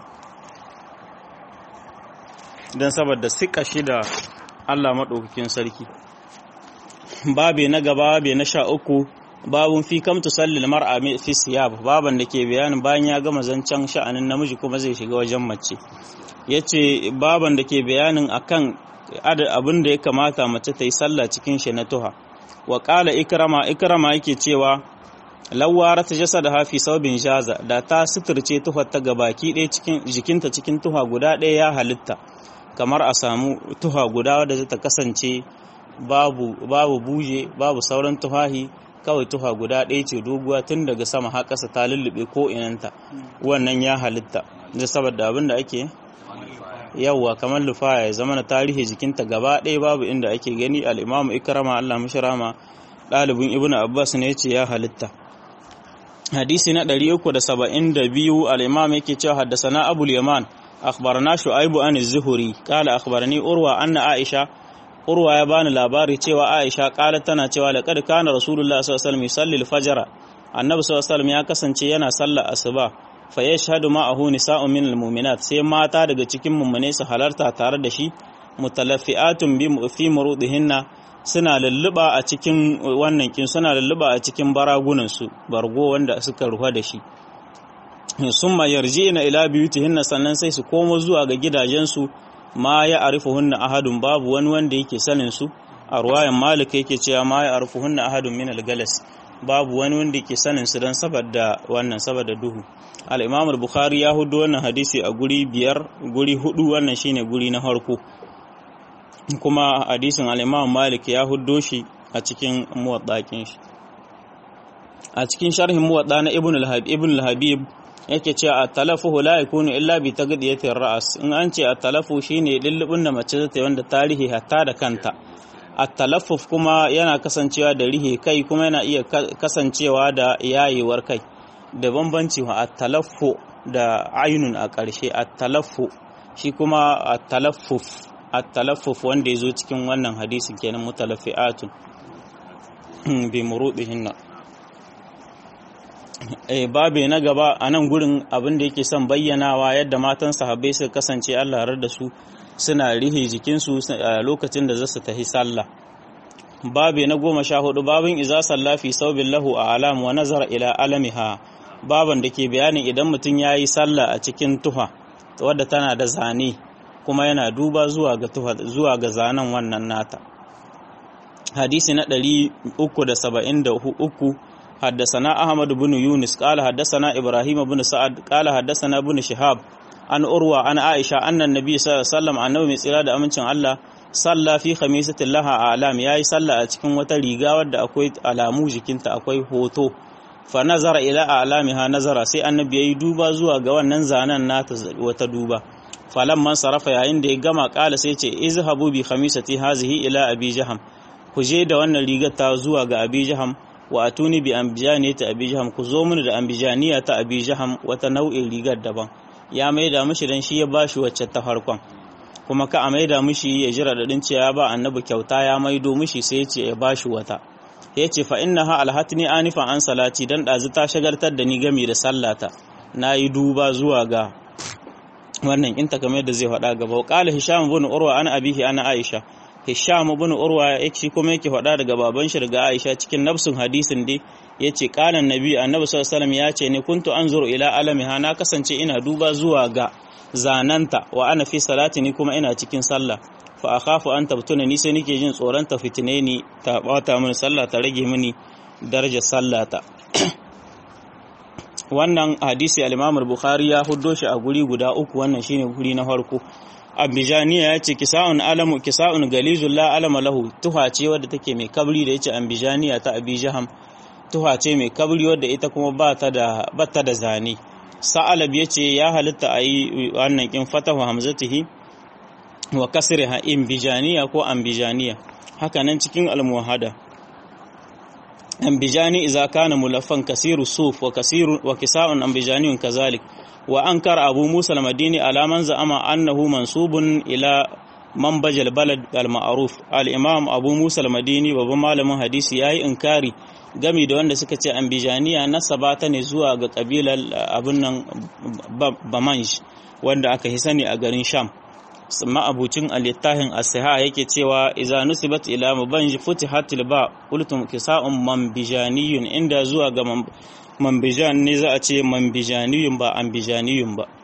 dan saboda sika shi da Allah madaukakin sarki babe na gaba babe na sha uku babun fi kam tusalli mar'a fi siyab baban da ke bayanin bayan ya gama zancen sha'anin namiji kuma zai shiga wajen mace yace baban da ke bayanin akan abin da ya kamata mace ta yi sallah cikin shi na tuha wa qala ikrama ikrama yake cewa lawara ta jasada hafi saubin jaza da ta suturce tuhar ta gabaki ɗaya cikin jikinta cikin tuha guda ɗaya ya halitta kamar a samu tuha guda wadda zai ta kasance babu babu buje babu sauran tuhahi kawai tuha guda ɗaya ce doguwa tun daga sama har ƙasa ta lullube ko inanta wannan ya halitta da saboda abin da ake yawwa kamar lufaya ya zama na tarihi jikinta gaba ɗaya babu inda ake gani al'imamu ikrama Allah mashirama ɗalibin ibn abbas ne ce ya halitta hadisi na 372 al-imam yake cewa haddasana abul yaman akhbarana shu'aibu an az-zuhri qala akhbarani urwa anna aisha urwa ya bani labari cewa aisha qala tana cewa laqad kana rasulullah sallallahu alaihi wasallam yusalli al-fajr annabi sallallahu alaihi wasallam ya kasance yana sallar asuba fa yashhadu ma'ahu nisa'un min al-mu'minat sai mata daga cikin mummune su halarta tare da shi mutalaffi'atun bi fi murudihinna suna lulluba a cikin wannan kin suna lulluba a cikin baragunan su bargo wanda suka ruha da shi summa yarji'na ila biyutihinna sannan sai su komo zuwa ga gidajensu ma ya arifuhunna ahadun babu wani wanda yake sanin su a ruwayan malik yake cewa ma ya arifuhunna ahadun min al-galas babu wani wanda yake sanin su dan saboda wannan saboda duhu al-imam al-bukhari ya hudu wannan hadisi a guri biyar guri hudu wannan shine guri na farko kuma hadisin al-imam malik ya hudo shi a cikin muwaddakin shi a cikin sharhin muwadda na ibn al-habib ibn al-habib yake cewa at-talafu la yakunu illa bi tagdiyati ar-ra's in an ce at-talafu shine lullubin da mace ta wanda tarihi hatta da kanta at-talaffuf kuma yana kasancewa da rihe kai kuma yana iya kasancewa da yayewar kai da bambanci wa at-talaffu da ainun a ƙarshe at-talaffu shi kuma at-talaffuf at-talaffuf wanda yazo cikin wannan hadisin kenan mutalaffi'atun bi murudihinna eh babe na gaba a nan gurin abin da yake son bayyanawa yadda matan sahabbai suka kasance Allah rar da su suna rihe jikinsu a lokacin da za su tafi sallah babe na goma sha hudu babin iza salla fi saubin lahu a alam wa nazar ila alamiha baban da ke bayanin idan mutum ya yi sallah a cikin tuha wadda tana da zane kuma yana duba zuwa ga tuha zuwa ga zanen wannan nata hadisi na 373 حدثنا أحمد بن يونس قال حدثنا إبراهيم بن سعد قال حدثنا بن شهاب an urwa an aisha annan nabi sallallahu alaihi wasallam annabi mai tsira da amincin Allah salla fi khamisatin laha a alam yayi salla a cikin wata riga wadda akwai alamu jikinta akwai hoto fa nazara ila alamiha nazara sai annabi yayi duba zuwa ga wannan zanen nata wata duba falan man sarafa yayin da ya gama kala sai ce izhabu bi khamisati hazihi ila abi jaham ku je da wannan rigar ta zuwa ga abi jaham wa atuni bi ambijaniyati abi jaham ku zo mini da ambijaniya ta abi jaham wata nau'in rigar daban ya maida mishi dan shi ya bashi wacce ta farkon kuma ka a maida mishi ya jira da din cewa ba annabi kyauta ya maido mishi sai ya ce ya bashi wata ya ce fa innaha alhatni anifa an salati dan dazu ta shagartar da ni game da sallata nayi duba zuwa ga wannan in ta kamar da zai faɗa gaba qala hisham ibn urwa ana abihi ana aisha hisham ibn urwa yake kuma yake faɗa daga baban shi daga aisha cikin nafsun hadisin dai yace qala annabi annabi sallallahu alaihi ya ce ne kuntu anzuru ila alamiha na kasance ina duba zuwa ga zananta wa ana fi salati ni kuma ina cikin sallah fa akhafu an tabtuna ni sai nake jin tsoron ta fitine ni ta bata mini sallah ta rage mini darajar sallata wannan hadisi al-Imam al-Bukhari ya huddo shi a guri guda uku wannan shine guri na farko ambijaniya ya ce kisa'un alamu kisa'un galizul la alama lahu tuha ce wadda take mai kabri da yace ambijaniya ta abijaham tuha ce mai kabri wadda ita kuma ba ta da batta da zane sa'alab yace ya halitta ayi wannan kin fatahu hamzatihi wa kasriha imbijaniya ko ambijaniya haka nan cikin almuhada ambijani idza kana mulaffan kasiru suf wa kasiru wa kisa'un ambijaniyun kazalik wa ankara abu musa al-madini ala man za'ama annahu mansubun ila manbaj al-balad al-ma'ruf al-imam abu musa al-madini babban malamin hadisi yayi inkari gami da wanda suka ce ambijaniya nasaba ta ne zuwa ga kabilar abin nan bamanj wanda aka hi sani a garin sham ma'abucin alittahin asiha yake cewa iza nusibat ila mabanj futihatil ba qultum kisa'un mambijaniyun inda zuwa ga mambijan ne za a ce mambijaniyun ba ambijaniyun ba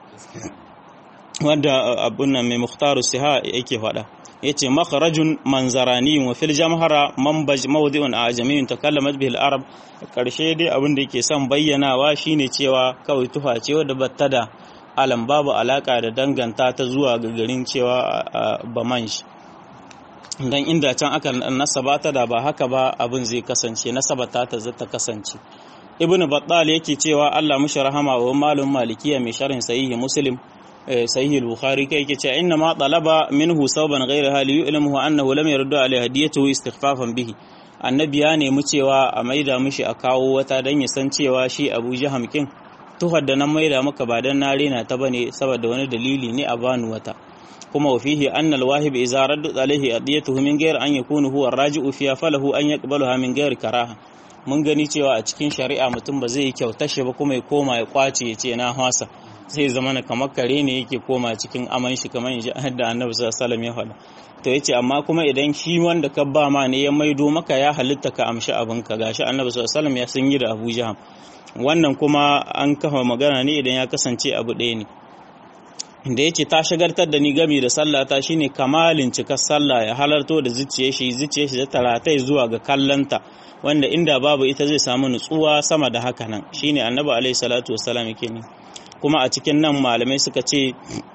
wanda abun nan mai mukhtaru siha yake faɗa yace makharajun manzaraniyun wa fil jamhara manbaj mawdi'un ajamiyun takallamat bihi al-arab karshe dai abin da yake son bayyanawa shine cewa kawai tufa ce wadda batta da alam babu alaka da danganta ta zuwa ga garin cewa bamansh dan inda can aka nasaba ta da ba haka ba abin zai kasance nasaba ta ta zata kasance ibnu battal yake cewa Allah mushi rahama wa malum malikiya mai sharhin sahihi muslim sahihi al-bukhari kai yake cewa inna ma talaba minhu sawban ghayra hali yu'lamuhu annahu lam yardu alayhi hadiyatuhu istighfafan bihi annabi ya nemi cewa a maida mishi a kawo wata dan ya san cewa shi Abu Jaham kin tuhar da nan maida maka ba dan na rena ta bane saboda wani dalili ne a bani wata kuma wa fihi anna al-wahib idza radda alayhi hadiyatuhu min ghayr an yakunu huwa ar-raji'u fiha falahu an yaqbaluha min ghayr karaha mun gani cewa a cikin shari'a mutum ba zai kyauta shi ba kuma ya koma ya kwace ya ce na hasa sai zama na kamar kare ne yake koma cikin aman shi kamar inji da annabi sallallahu alaihi ya faɗa to yace amma kuma idan shi wanda ka ba ma ne ya maido maka ya halitta ka amshi abin ka gashi annabi sallallahu alaihi ya sun yi da Abu Jaham wannan kuma an kafa magana ne idan ya kasance abu ɗaya ne da yace ta shagartar da ni gami da sallah ta shine kamalin cikar sallah ya halarto da zuciyar shi zuciyar shi da taratai zuwa ga kallanta wanda inda babu ita zai samu nutsuwa sama da haka nan shine annabi alaihi salatu wassalam yake ne kuma a cikin nan malamai suka ce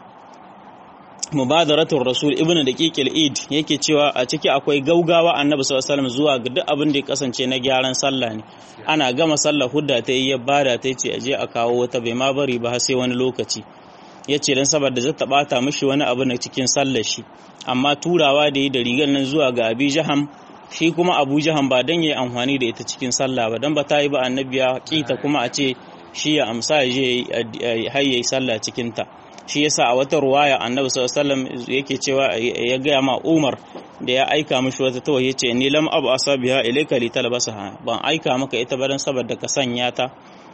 mubadaratul rasul ibnu daqiqil id yake cewa a ciki akwai gaugawa annabi sallallahu alaihi wasallam zuwa ga duk abin da ya kasance na gyaran sallah ne ana gama sallah hudda ta yi ya bada ta ce aje a kawo wata bai ma bari ba sai wani lokaci yace dan saboda zata bata mishi wani abu na cikin sallar shi amma turawa da yi da rigar nan zuwa ga abi jaham shi kuma abu jaham ba dan yayi amfani da ita cikin sallah ba dan ba ta yi ba annabi ya kita kuma a ce shi ya amsa ya je har yayi sallah cikin ta shi yasa a wata ruwaya annabi sallallahu alaihi wasallam yake cewa ya gaya ma Umar da ya aika mishi wata tawa yace ni lam abu asabiha ilayka li talbasaha ban aika maka ita ba dan saboda ka sanya ta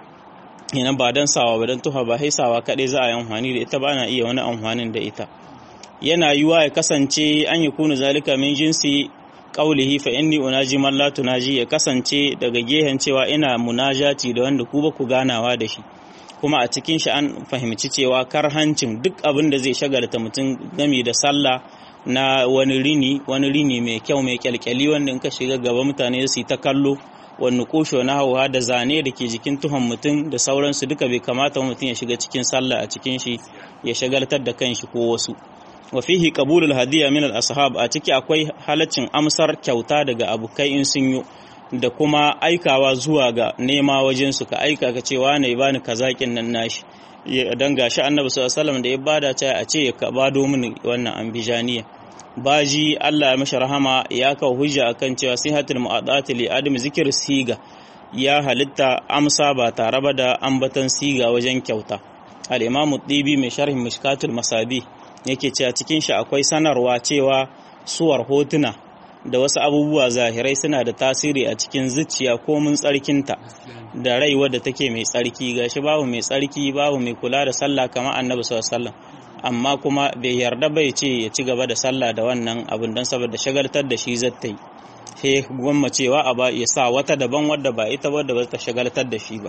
ina ba dan sawa ba dan tuha ba haisawa kadai za a yi amfani da ita ba na iya wani amfanin da ita yana yiwa ya kasance an yi kunu zalika min jinsi qaulihi fa inni unaji man la tunaji ya kasance daga gehen cewa ina munajati da wanda ku ba ku ganawa da shi kuma a cikin shi an fahimci cewa karhancin duk abin da zai shagalta mutum game da sallah na wani rini wani rini mai kyau mai kyalkyali wanda in ka shiga gaba mutane su yi ta kallo wani kusho na hauwa da zane da ke jikin tuhon mutum da sauransu duka bai kamata mutum ya shiga cikin sallah a cikin shi ya shagaltar da kanshi ko wasu wa fihi qabulul hadiya min al ashab a ciki akwai halaccin amsar kyauta daga abokai in sun yi da kuma aikawa zuwa ga nema wajen su ka aika ka cewa ne bani kazakin nan nashi dan gashi annabi sallallahu alaihi wasallam da ya bada ta a ce ka bado mini wannan ambijaniya baji Allah ya mashi rahama ya kawo hujja akan cewa sihatul mu'adati li adam zikir siga ya halitta amsa ba tare ba da ambatan siga wajen kyauta al-imamu dibi mai sharhin mishkatul masabi yake cewa cikin shi akwai sanarwa cewa suwar hotuna da wasu abubuwa zahirai suna da tasiri a cikin zuciya ko mun tsarkinta da rai wadda take mai tsarki gashi babu mai tsarki babu mai kula da sallah kamar annabi sallallahu alaihi amma kuma bai yarda bai ce ya ci gaba da sallah da wannan abin don saboda shagaltar da shi zata yi sai gwamma cewa a ba ya sa wata daban wadda ba ita wadda ba ta shagaltar da shi ba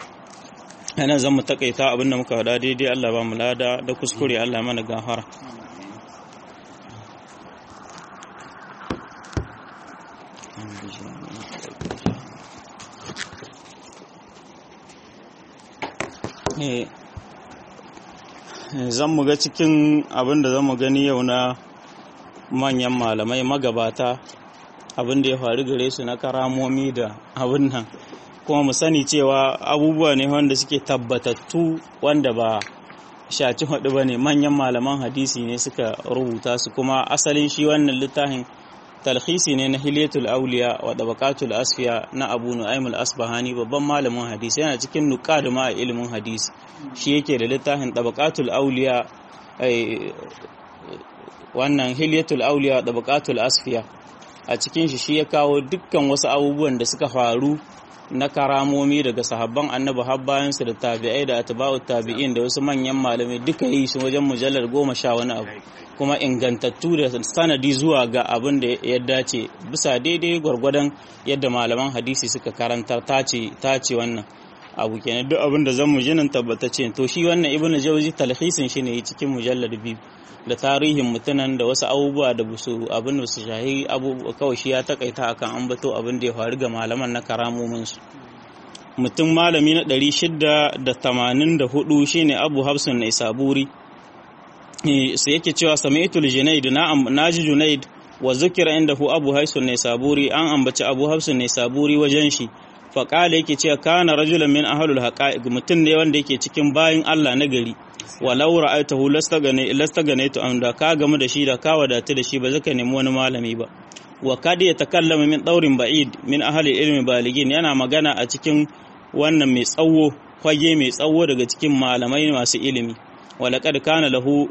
ana zan mu takaita abin da muka faɗa daidai Allah ba mu lada da kuskure Allah mana gafara zan mu ga cikin abin da zan mu gani yau na manyan malamai magabata abin da ya faru gare su na karamomi da abin nan kuma mu sani cewa abubuwa ne wanda suke tabbatattu wanda ba shaci hudu ba ne manyan malaman hadisi ne suka rubuta su kuma asalin shi wannan littafin talhisi ne na hilyatul auliya wa tabaqatul asfiya na abu nu'aym al-asbahani babban malamin hadisi yana cikin nuqad ma ilimin hadisi shi yake da littafin tabaqatul auliya wannan hilyatul auliya wa tabaqatul asfiya a cikin shi shi ya kawo dukkan wasu abubuwan da suka faru na karamomi daga sahabban annabi har bayan su da tabi'ai da atba'u tabi'in da wasu manyan malamai duka yi su wajen mujallar goma sha wani abu kuma ingantattu da sanadi zuwa ga abin da ya dace bisa daidai gwargwadon yadda malaman hadisi suka karantar tace wannan abu kenan duk abin da zan mu jinin tabbatace to shi wannan ibnu jawzi talhisin shi ne cikin mujallar biyu da tarihin mutunan da wasu abubuwa da su abin da su shahi abubuwa kawai shi ya takaita akan ambato abin da ya faru ga malaman na karamomin su mutum malami na 684 shine Abu Hafsun na Isaburi sai yake cewa sami'tul junaid na naji junaid wa zukira indahu abu haisun ne saburi an ambaci abu hafsun ne saburi wajen shi faƙala yake cewa kana rajulan min ahlul haqa'iq mutum ne wanda yake cikin bayin Allah na gari walau ra'aytahu lastagane lastaganaitu an da ka gamu da shi da ka wadatu da shi ba zaka nemi wani malami ba wa kad ya takallama min daurin ba'id min ahli ilmi baligin yana magana a cikin wannan mai tsawo kwage mai tsawo daga cikin malamai masu ilimi walaƙad kana lahu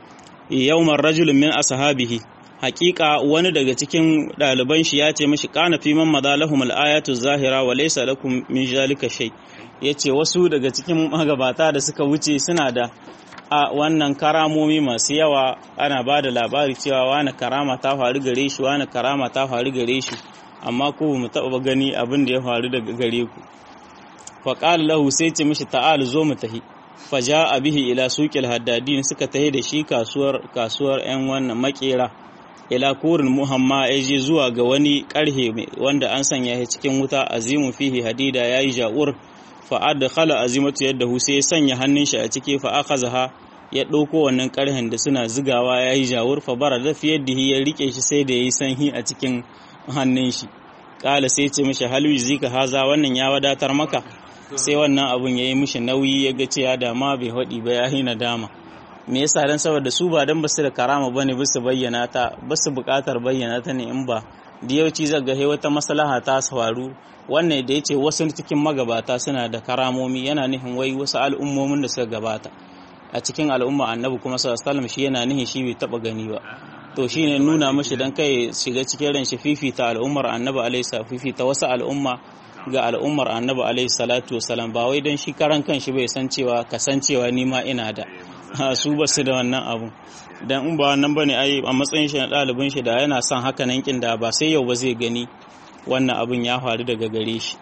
yawmar rajulun min ashabihi haƙiƙa wani daga cikin ɗaliban shi ya ce mashi kana fi man madha lahum al-ayatu zahira wa laysa lakum min zalika shay yace wasu daga cikin magabata da suka wuce suna da a wannan karamomi masu yawa ana ba da labari cewa wani karama ta faru gare shi wani karama ta faru gare shi amma ko mu taɓa gani abin da ya faru daga gare ku faqala lahu sai ce mishi ta'al zo mu tahi faja a bihi ila suƙil haddadin suka tahi da shi kasuwar kasuwar 'yan wannan makera ila kurin muhamma ya je zuwa ga wani ƙarhe wanda an sanya shi cikin wuta azimu fihi hadida ya yi ja'ur fa'ad da khala azimatu yadda hu sai ya sanya hannun shi a ciki fa zaha ya ɗauko wannan ƙarhen da suna zigawa ya yi ja'ur fa bara da fiye da ya rike shi sai da ya yi sanhi a cikin hannun shi ƙala sai ce mishi halwi zika haza wannan ya wadatar maka sai wannan abun ya yi mishi nauyi ya ga cewa da ma bai haɗi ba ya yi nadama me yasa dan saboda su ba dan basu da karama bane basu bayyana ta basu buƙatar bayyana ta ne in ba da yawanci zaga he wata maslaha ta faru wannan da yace wasu cikin magabata suna da karamomi yana nihin wai wasu al'ummomin da suka gabata a cikin al'umma annabi kuma sallallahu alaihi wasallam shi yana nihin shi bai taba gani ba to shine nuna mishi dan kai shiga cikin ran shi fifita al'ummar annabi alaihi fifita wasu al'umma ga al'ummar annabi alaihi salatu wasalam ba wai don shi karan kanshi bai san cewa kasancewa ni ma ina da su ba su da wannan abu dan in ba wannan bane ai a matsayin shi na ɗalibin shi da yana son haka nan kin da ba sai yau ba zai gani wannan abun ya faru daga gare shi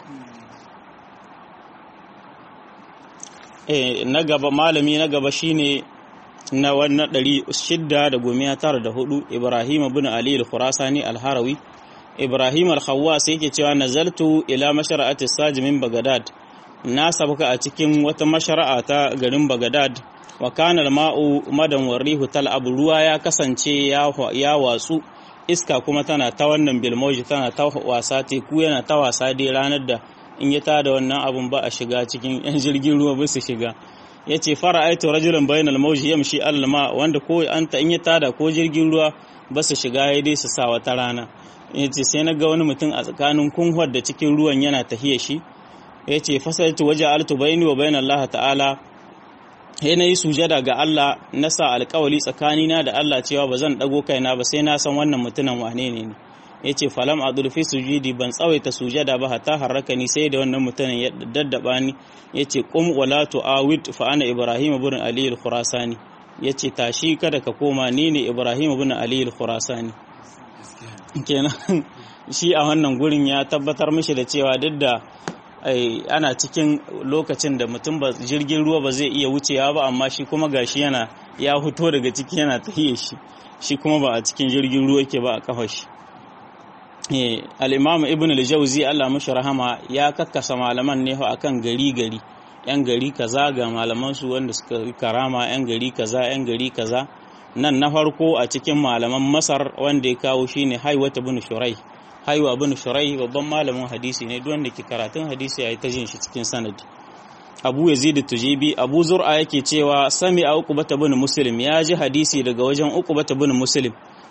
eh na gaba malami na gaba shine na wannan ɗari shidda da gomiya tara da hudu ibrahim ibn ali al-khurasani al-harawi Ibrahim al-Khawwas yake cewa nazaltu ila mashara'ati Saji min Baghdad na sabuka a cikin wata mashara'a ta garin Baghdad wa kana al-ma'u madan warihu tal'ab ruwa ya kasance ya watsu iska kuma tana ta wannan bilmoji tana ta wasa teku yana ta wasa dai ranar da in ya tada wannan abun ba a shiga cikin yan jirgin ruwa ba su shiga yace fara'aitu rajulan bainal mawji yamshi al-ma wanda ko anta in ya tada ko jirgin ruwa ba su shiga ya dai su sa wata rana ya ce sai na ga wani mutum a tsakanin kunhuwar da cikin ruwan yana tahiya shi ya ce fasaltu waje altu bayani wa bayan Allah ta'ala ya na yi sujada ga Allah na sa alkawali tsakanina da Allah cewa ba zan ɗago kaina ba sai na san wannan mutumin wane ne ne ya ce falam a durfi sujudi ban tsawaita sujada ba hatta harraka ni sai da wannan mutumin ya daddaba ni ya ce kum wala tu'awid fa ana ibrahim ibn ali al-khurasani ya ce tashi kada ka koma ni ne ibrahim ibn ali al-khurasani kenan shi a wannan gurin ya tabbatar mishi da cewa duk da ana cikin lokacin da mutum ba jirgin ruwa ba zai iya wucewa ba amma shi kuma gashi yana ya fito daga ciki yana tahiye shi shi kuma ba a cikin jirgin ruwa ke ba a kafa shi al-imam ibn al-jawzi Allah mashi rahama ya kakkasa malaman ne akan gari gari yan gari kaza ga malaman su wanda suka karama yan gari kaza yan gari kaza nan na farko a cikin malaman masar wanda ya kawo shine haiwata bin shurai haiwa bin shurai babban malamin hadisi ne duk wanda ke karatun hadisi ya yi ta jin shi cikin sanadi abu yazid tujibi abu zur'a yake cewa sami a uqbata bin muslim ya ji hadisi daga wajen uqbata bin muslim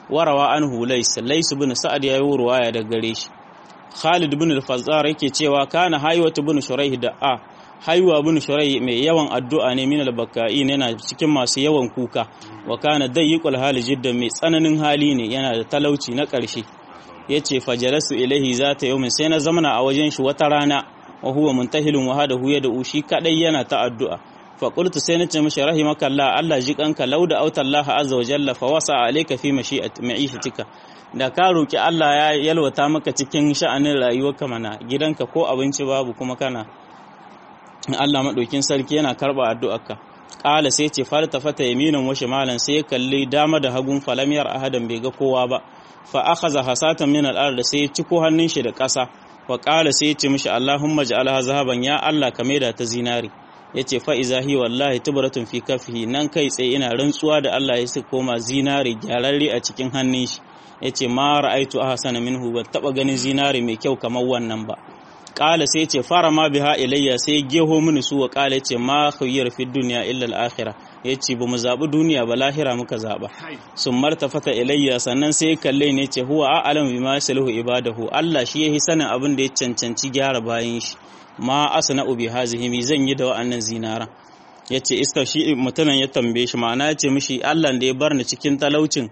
warawa anhu lays lays ibn sa'ad ya yi ruwaya daga gare shi Khalid ibn al-Fazzar yake cewa kana haywatu ibn Shuraih da a haywa ibn Shuraih mai yawan addu'a ne min al-baka'in yana cikin masu yawan kuka wa kana dayyiqul hali jiddan mai tsananin hali ne yana da talauci na ƙarshe yace fajalasu ilaihi zata yawmin sai na zamana a wajen shi wata rana wa huwa muntahilun wa hada huya da ushi kadai yana ta addu'a fa qultu sai nace mishi rahimaka Allah Allah ji kanka lauda auta Allah azza wa jalla fa wasa alayka fi mashi'ati ma'ishatika da ka roki Allah ya yalwata maka cikin sha'anin rayuwarka mana gidanka ko abinci babu kuma kana Allah madaukin sarki yana karba addu'arka qala sai ce falta fata yaminan wa shimalan sai kalli dama da hagun falamiyar ahadan bai ga kowa ba fa akhadha hasatan min al-ard sai ya ciko hannun shi da ƙasa wa qala sai ya ce mishi Allahumma ja'alha zahaban ya Allah ka maida ta zinari yace fa iza hi wallahi tubratun fi kafihi nan kai tsaye ina rantsuwa da Allah ya saka koma zinari gyararre a cikin hannun shi yace ma ra'aitu ahsana minhu ban taba ganin zinari mai kyau kamar wannan ba qala sai yace fara ma biha ilayya sai geho mini su wa qala yace ma khayyar fi dunya illa al-akhirah yace ba mu zabi duniya ba lahira muka zaba sun martafata ilayya sannan sai kalle ne yace huwa a'lamu bima salahu ibadahu Allah shi yahi sanin abin da ya cancanci gyara bayan shi ma asna ubi hazihi mi zan yi da wa'annan zinaran yace iska shi mutanen ya tambaye shi ma'ana yace mishi Allah da ya bar ni cikin talaucin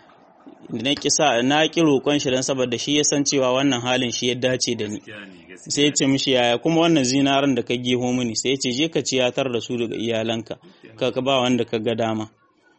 na kisa na ki roƙon shi dan saboda shi ya san cewa wannan halin shi ya dace da ni sai ya ce mishi yaya kuma wannan zinaran da ka geho mini sai ya ce je ka ciyatar da su daga iyalanka ka ka ba wanda ka ga dama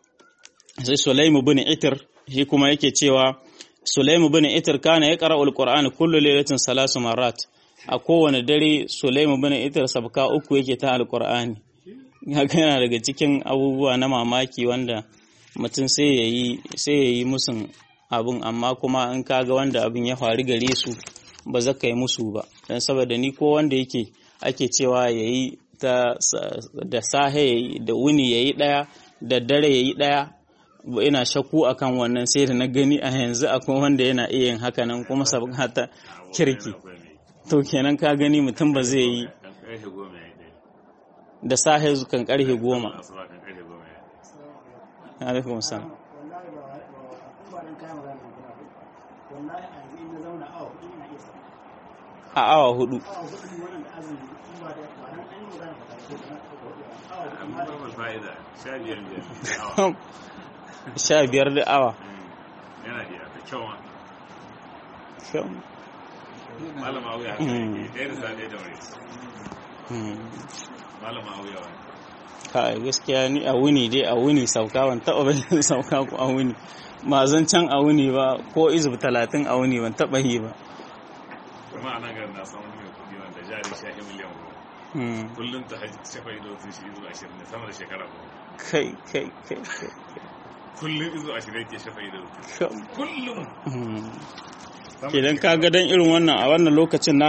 sai Sulaimu bin Itir shi kuma yake cewa Sulaimu bin Itir kana ya qara'ul Qur'ani kullu lailatin salasu marat a kowane dare Sulaimu bin Itir sabka uku yake ta alqur'ani haka yana daga cikin abubuwa na mamaki wanda mutum sai yayi sai yayi musun abun amma kuma in kaga wanda abin ya faru gare su ba za ka yi musu ba don saboda ni ko wanda yake ake cewa yayi ta da sahe yayi da wuni yayi daya da dare yayi daya ina shakku akan wannan sai da na gani a yanzu akwai wanda yana iya yin haka nan kuma sabga ta kirki to kenan ka gani mutum ba zai yi da sahe kan karfe goma alaikum salam a awa hudu sha biyar da awa yana da kyau ma kyau malama auya haka yake ɗaya da sa ɗaya da wani malama auya wani kai gaskiya ni a wuni dai a wuni sauka ban taɓa bayan sauka ko a wuni ma zan can a wuni ba ko izub talatin a wuni ban taɓa yi ba kuma a nan garin na samun mai kuɗi wanda jari shahi miliyan goma kullum ta hajji shafa ido sun shi izu ashirin ne sama da shekara goma kai kai kai kai kullum izu ashirin ke shafa ido kai kullum idan ka ga dan irin wannan a wannan lokacin na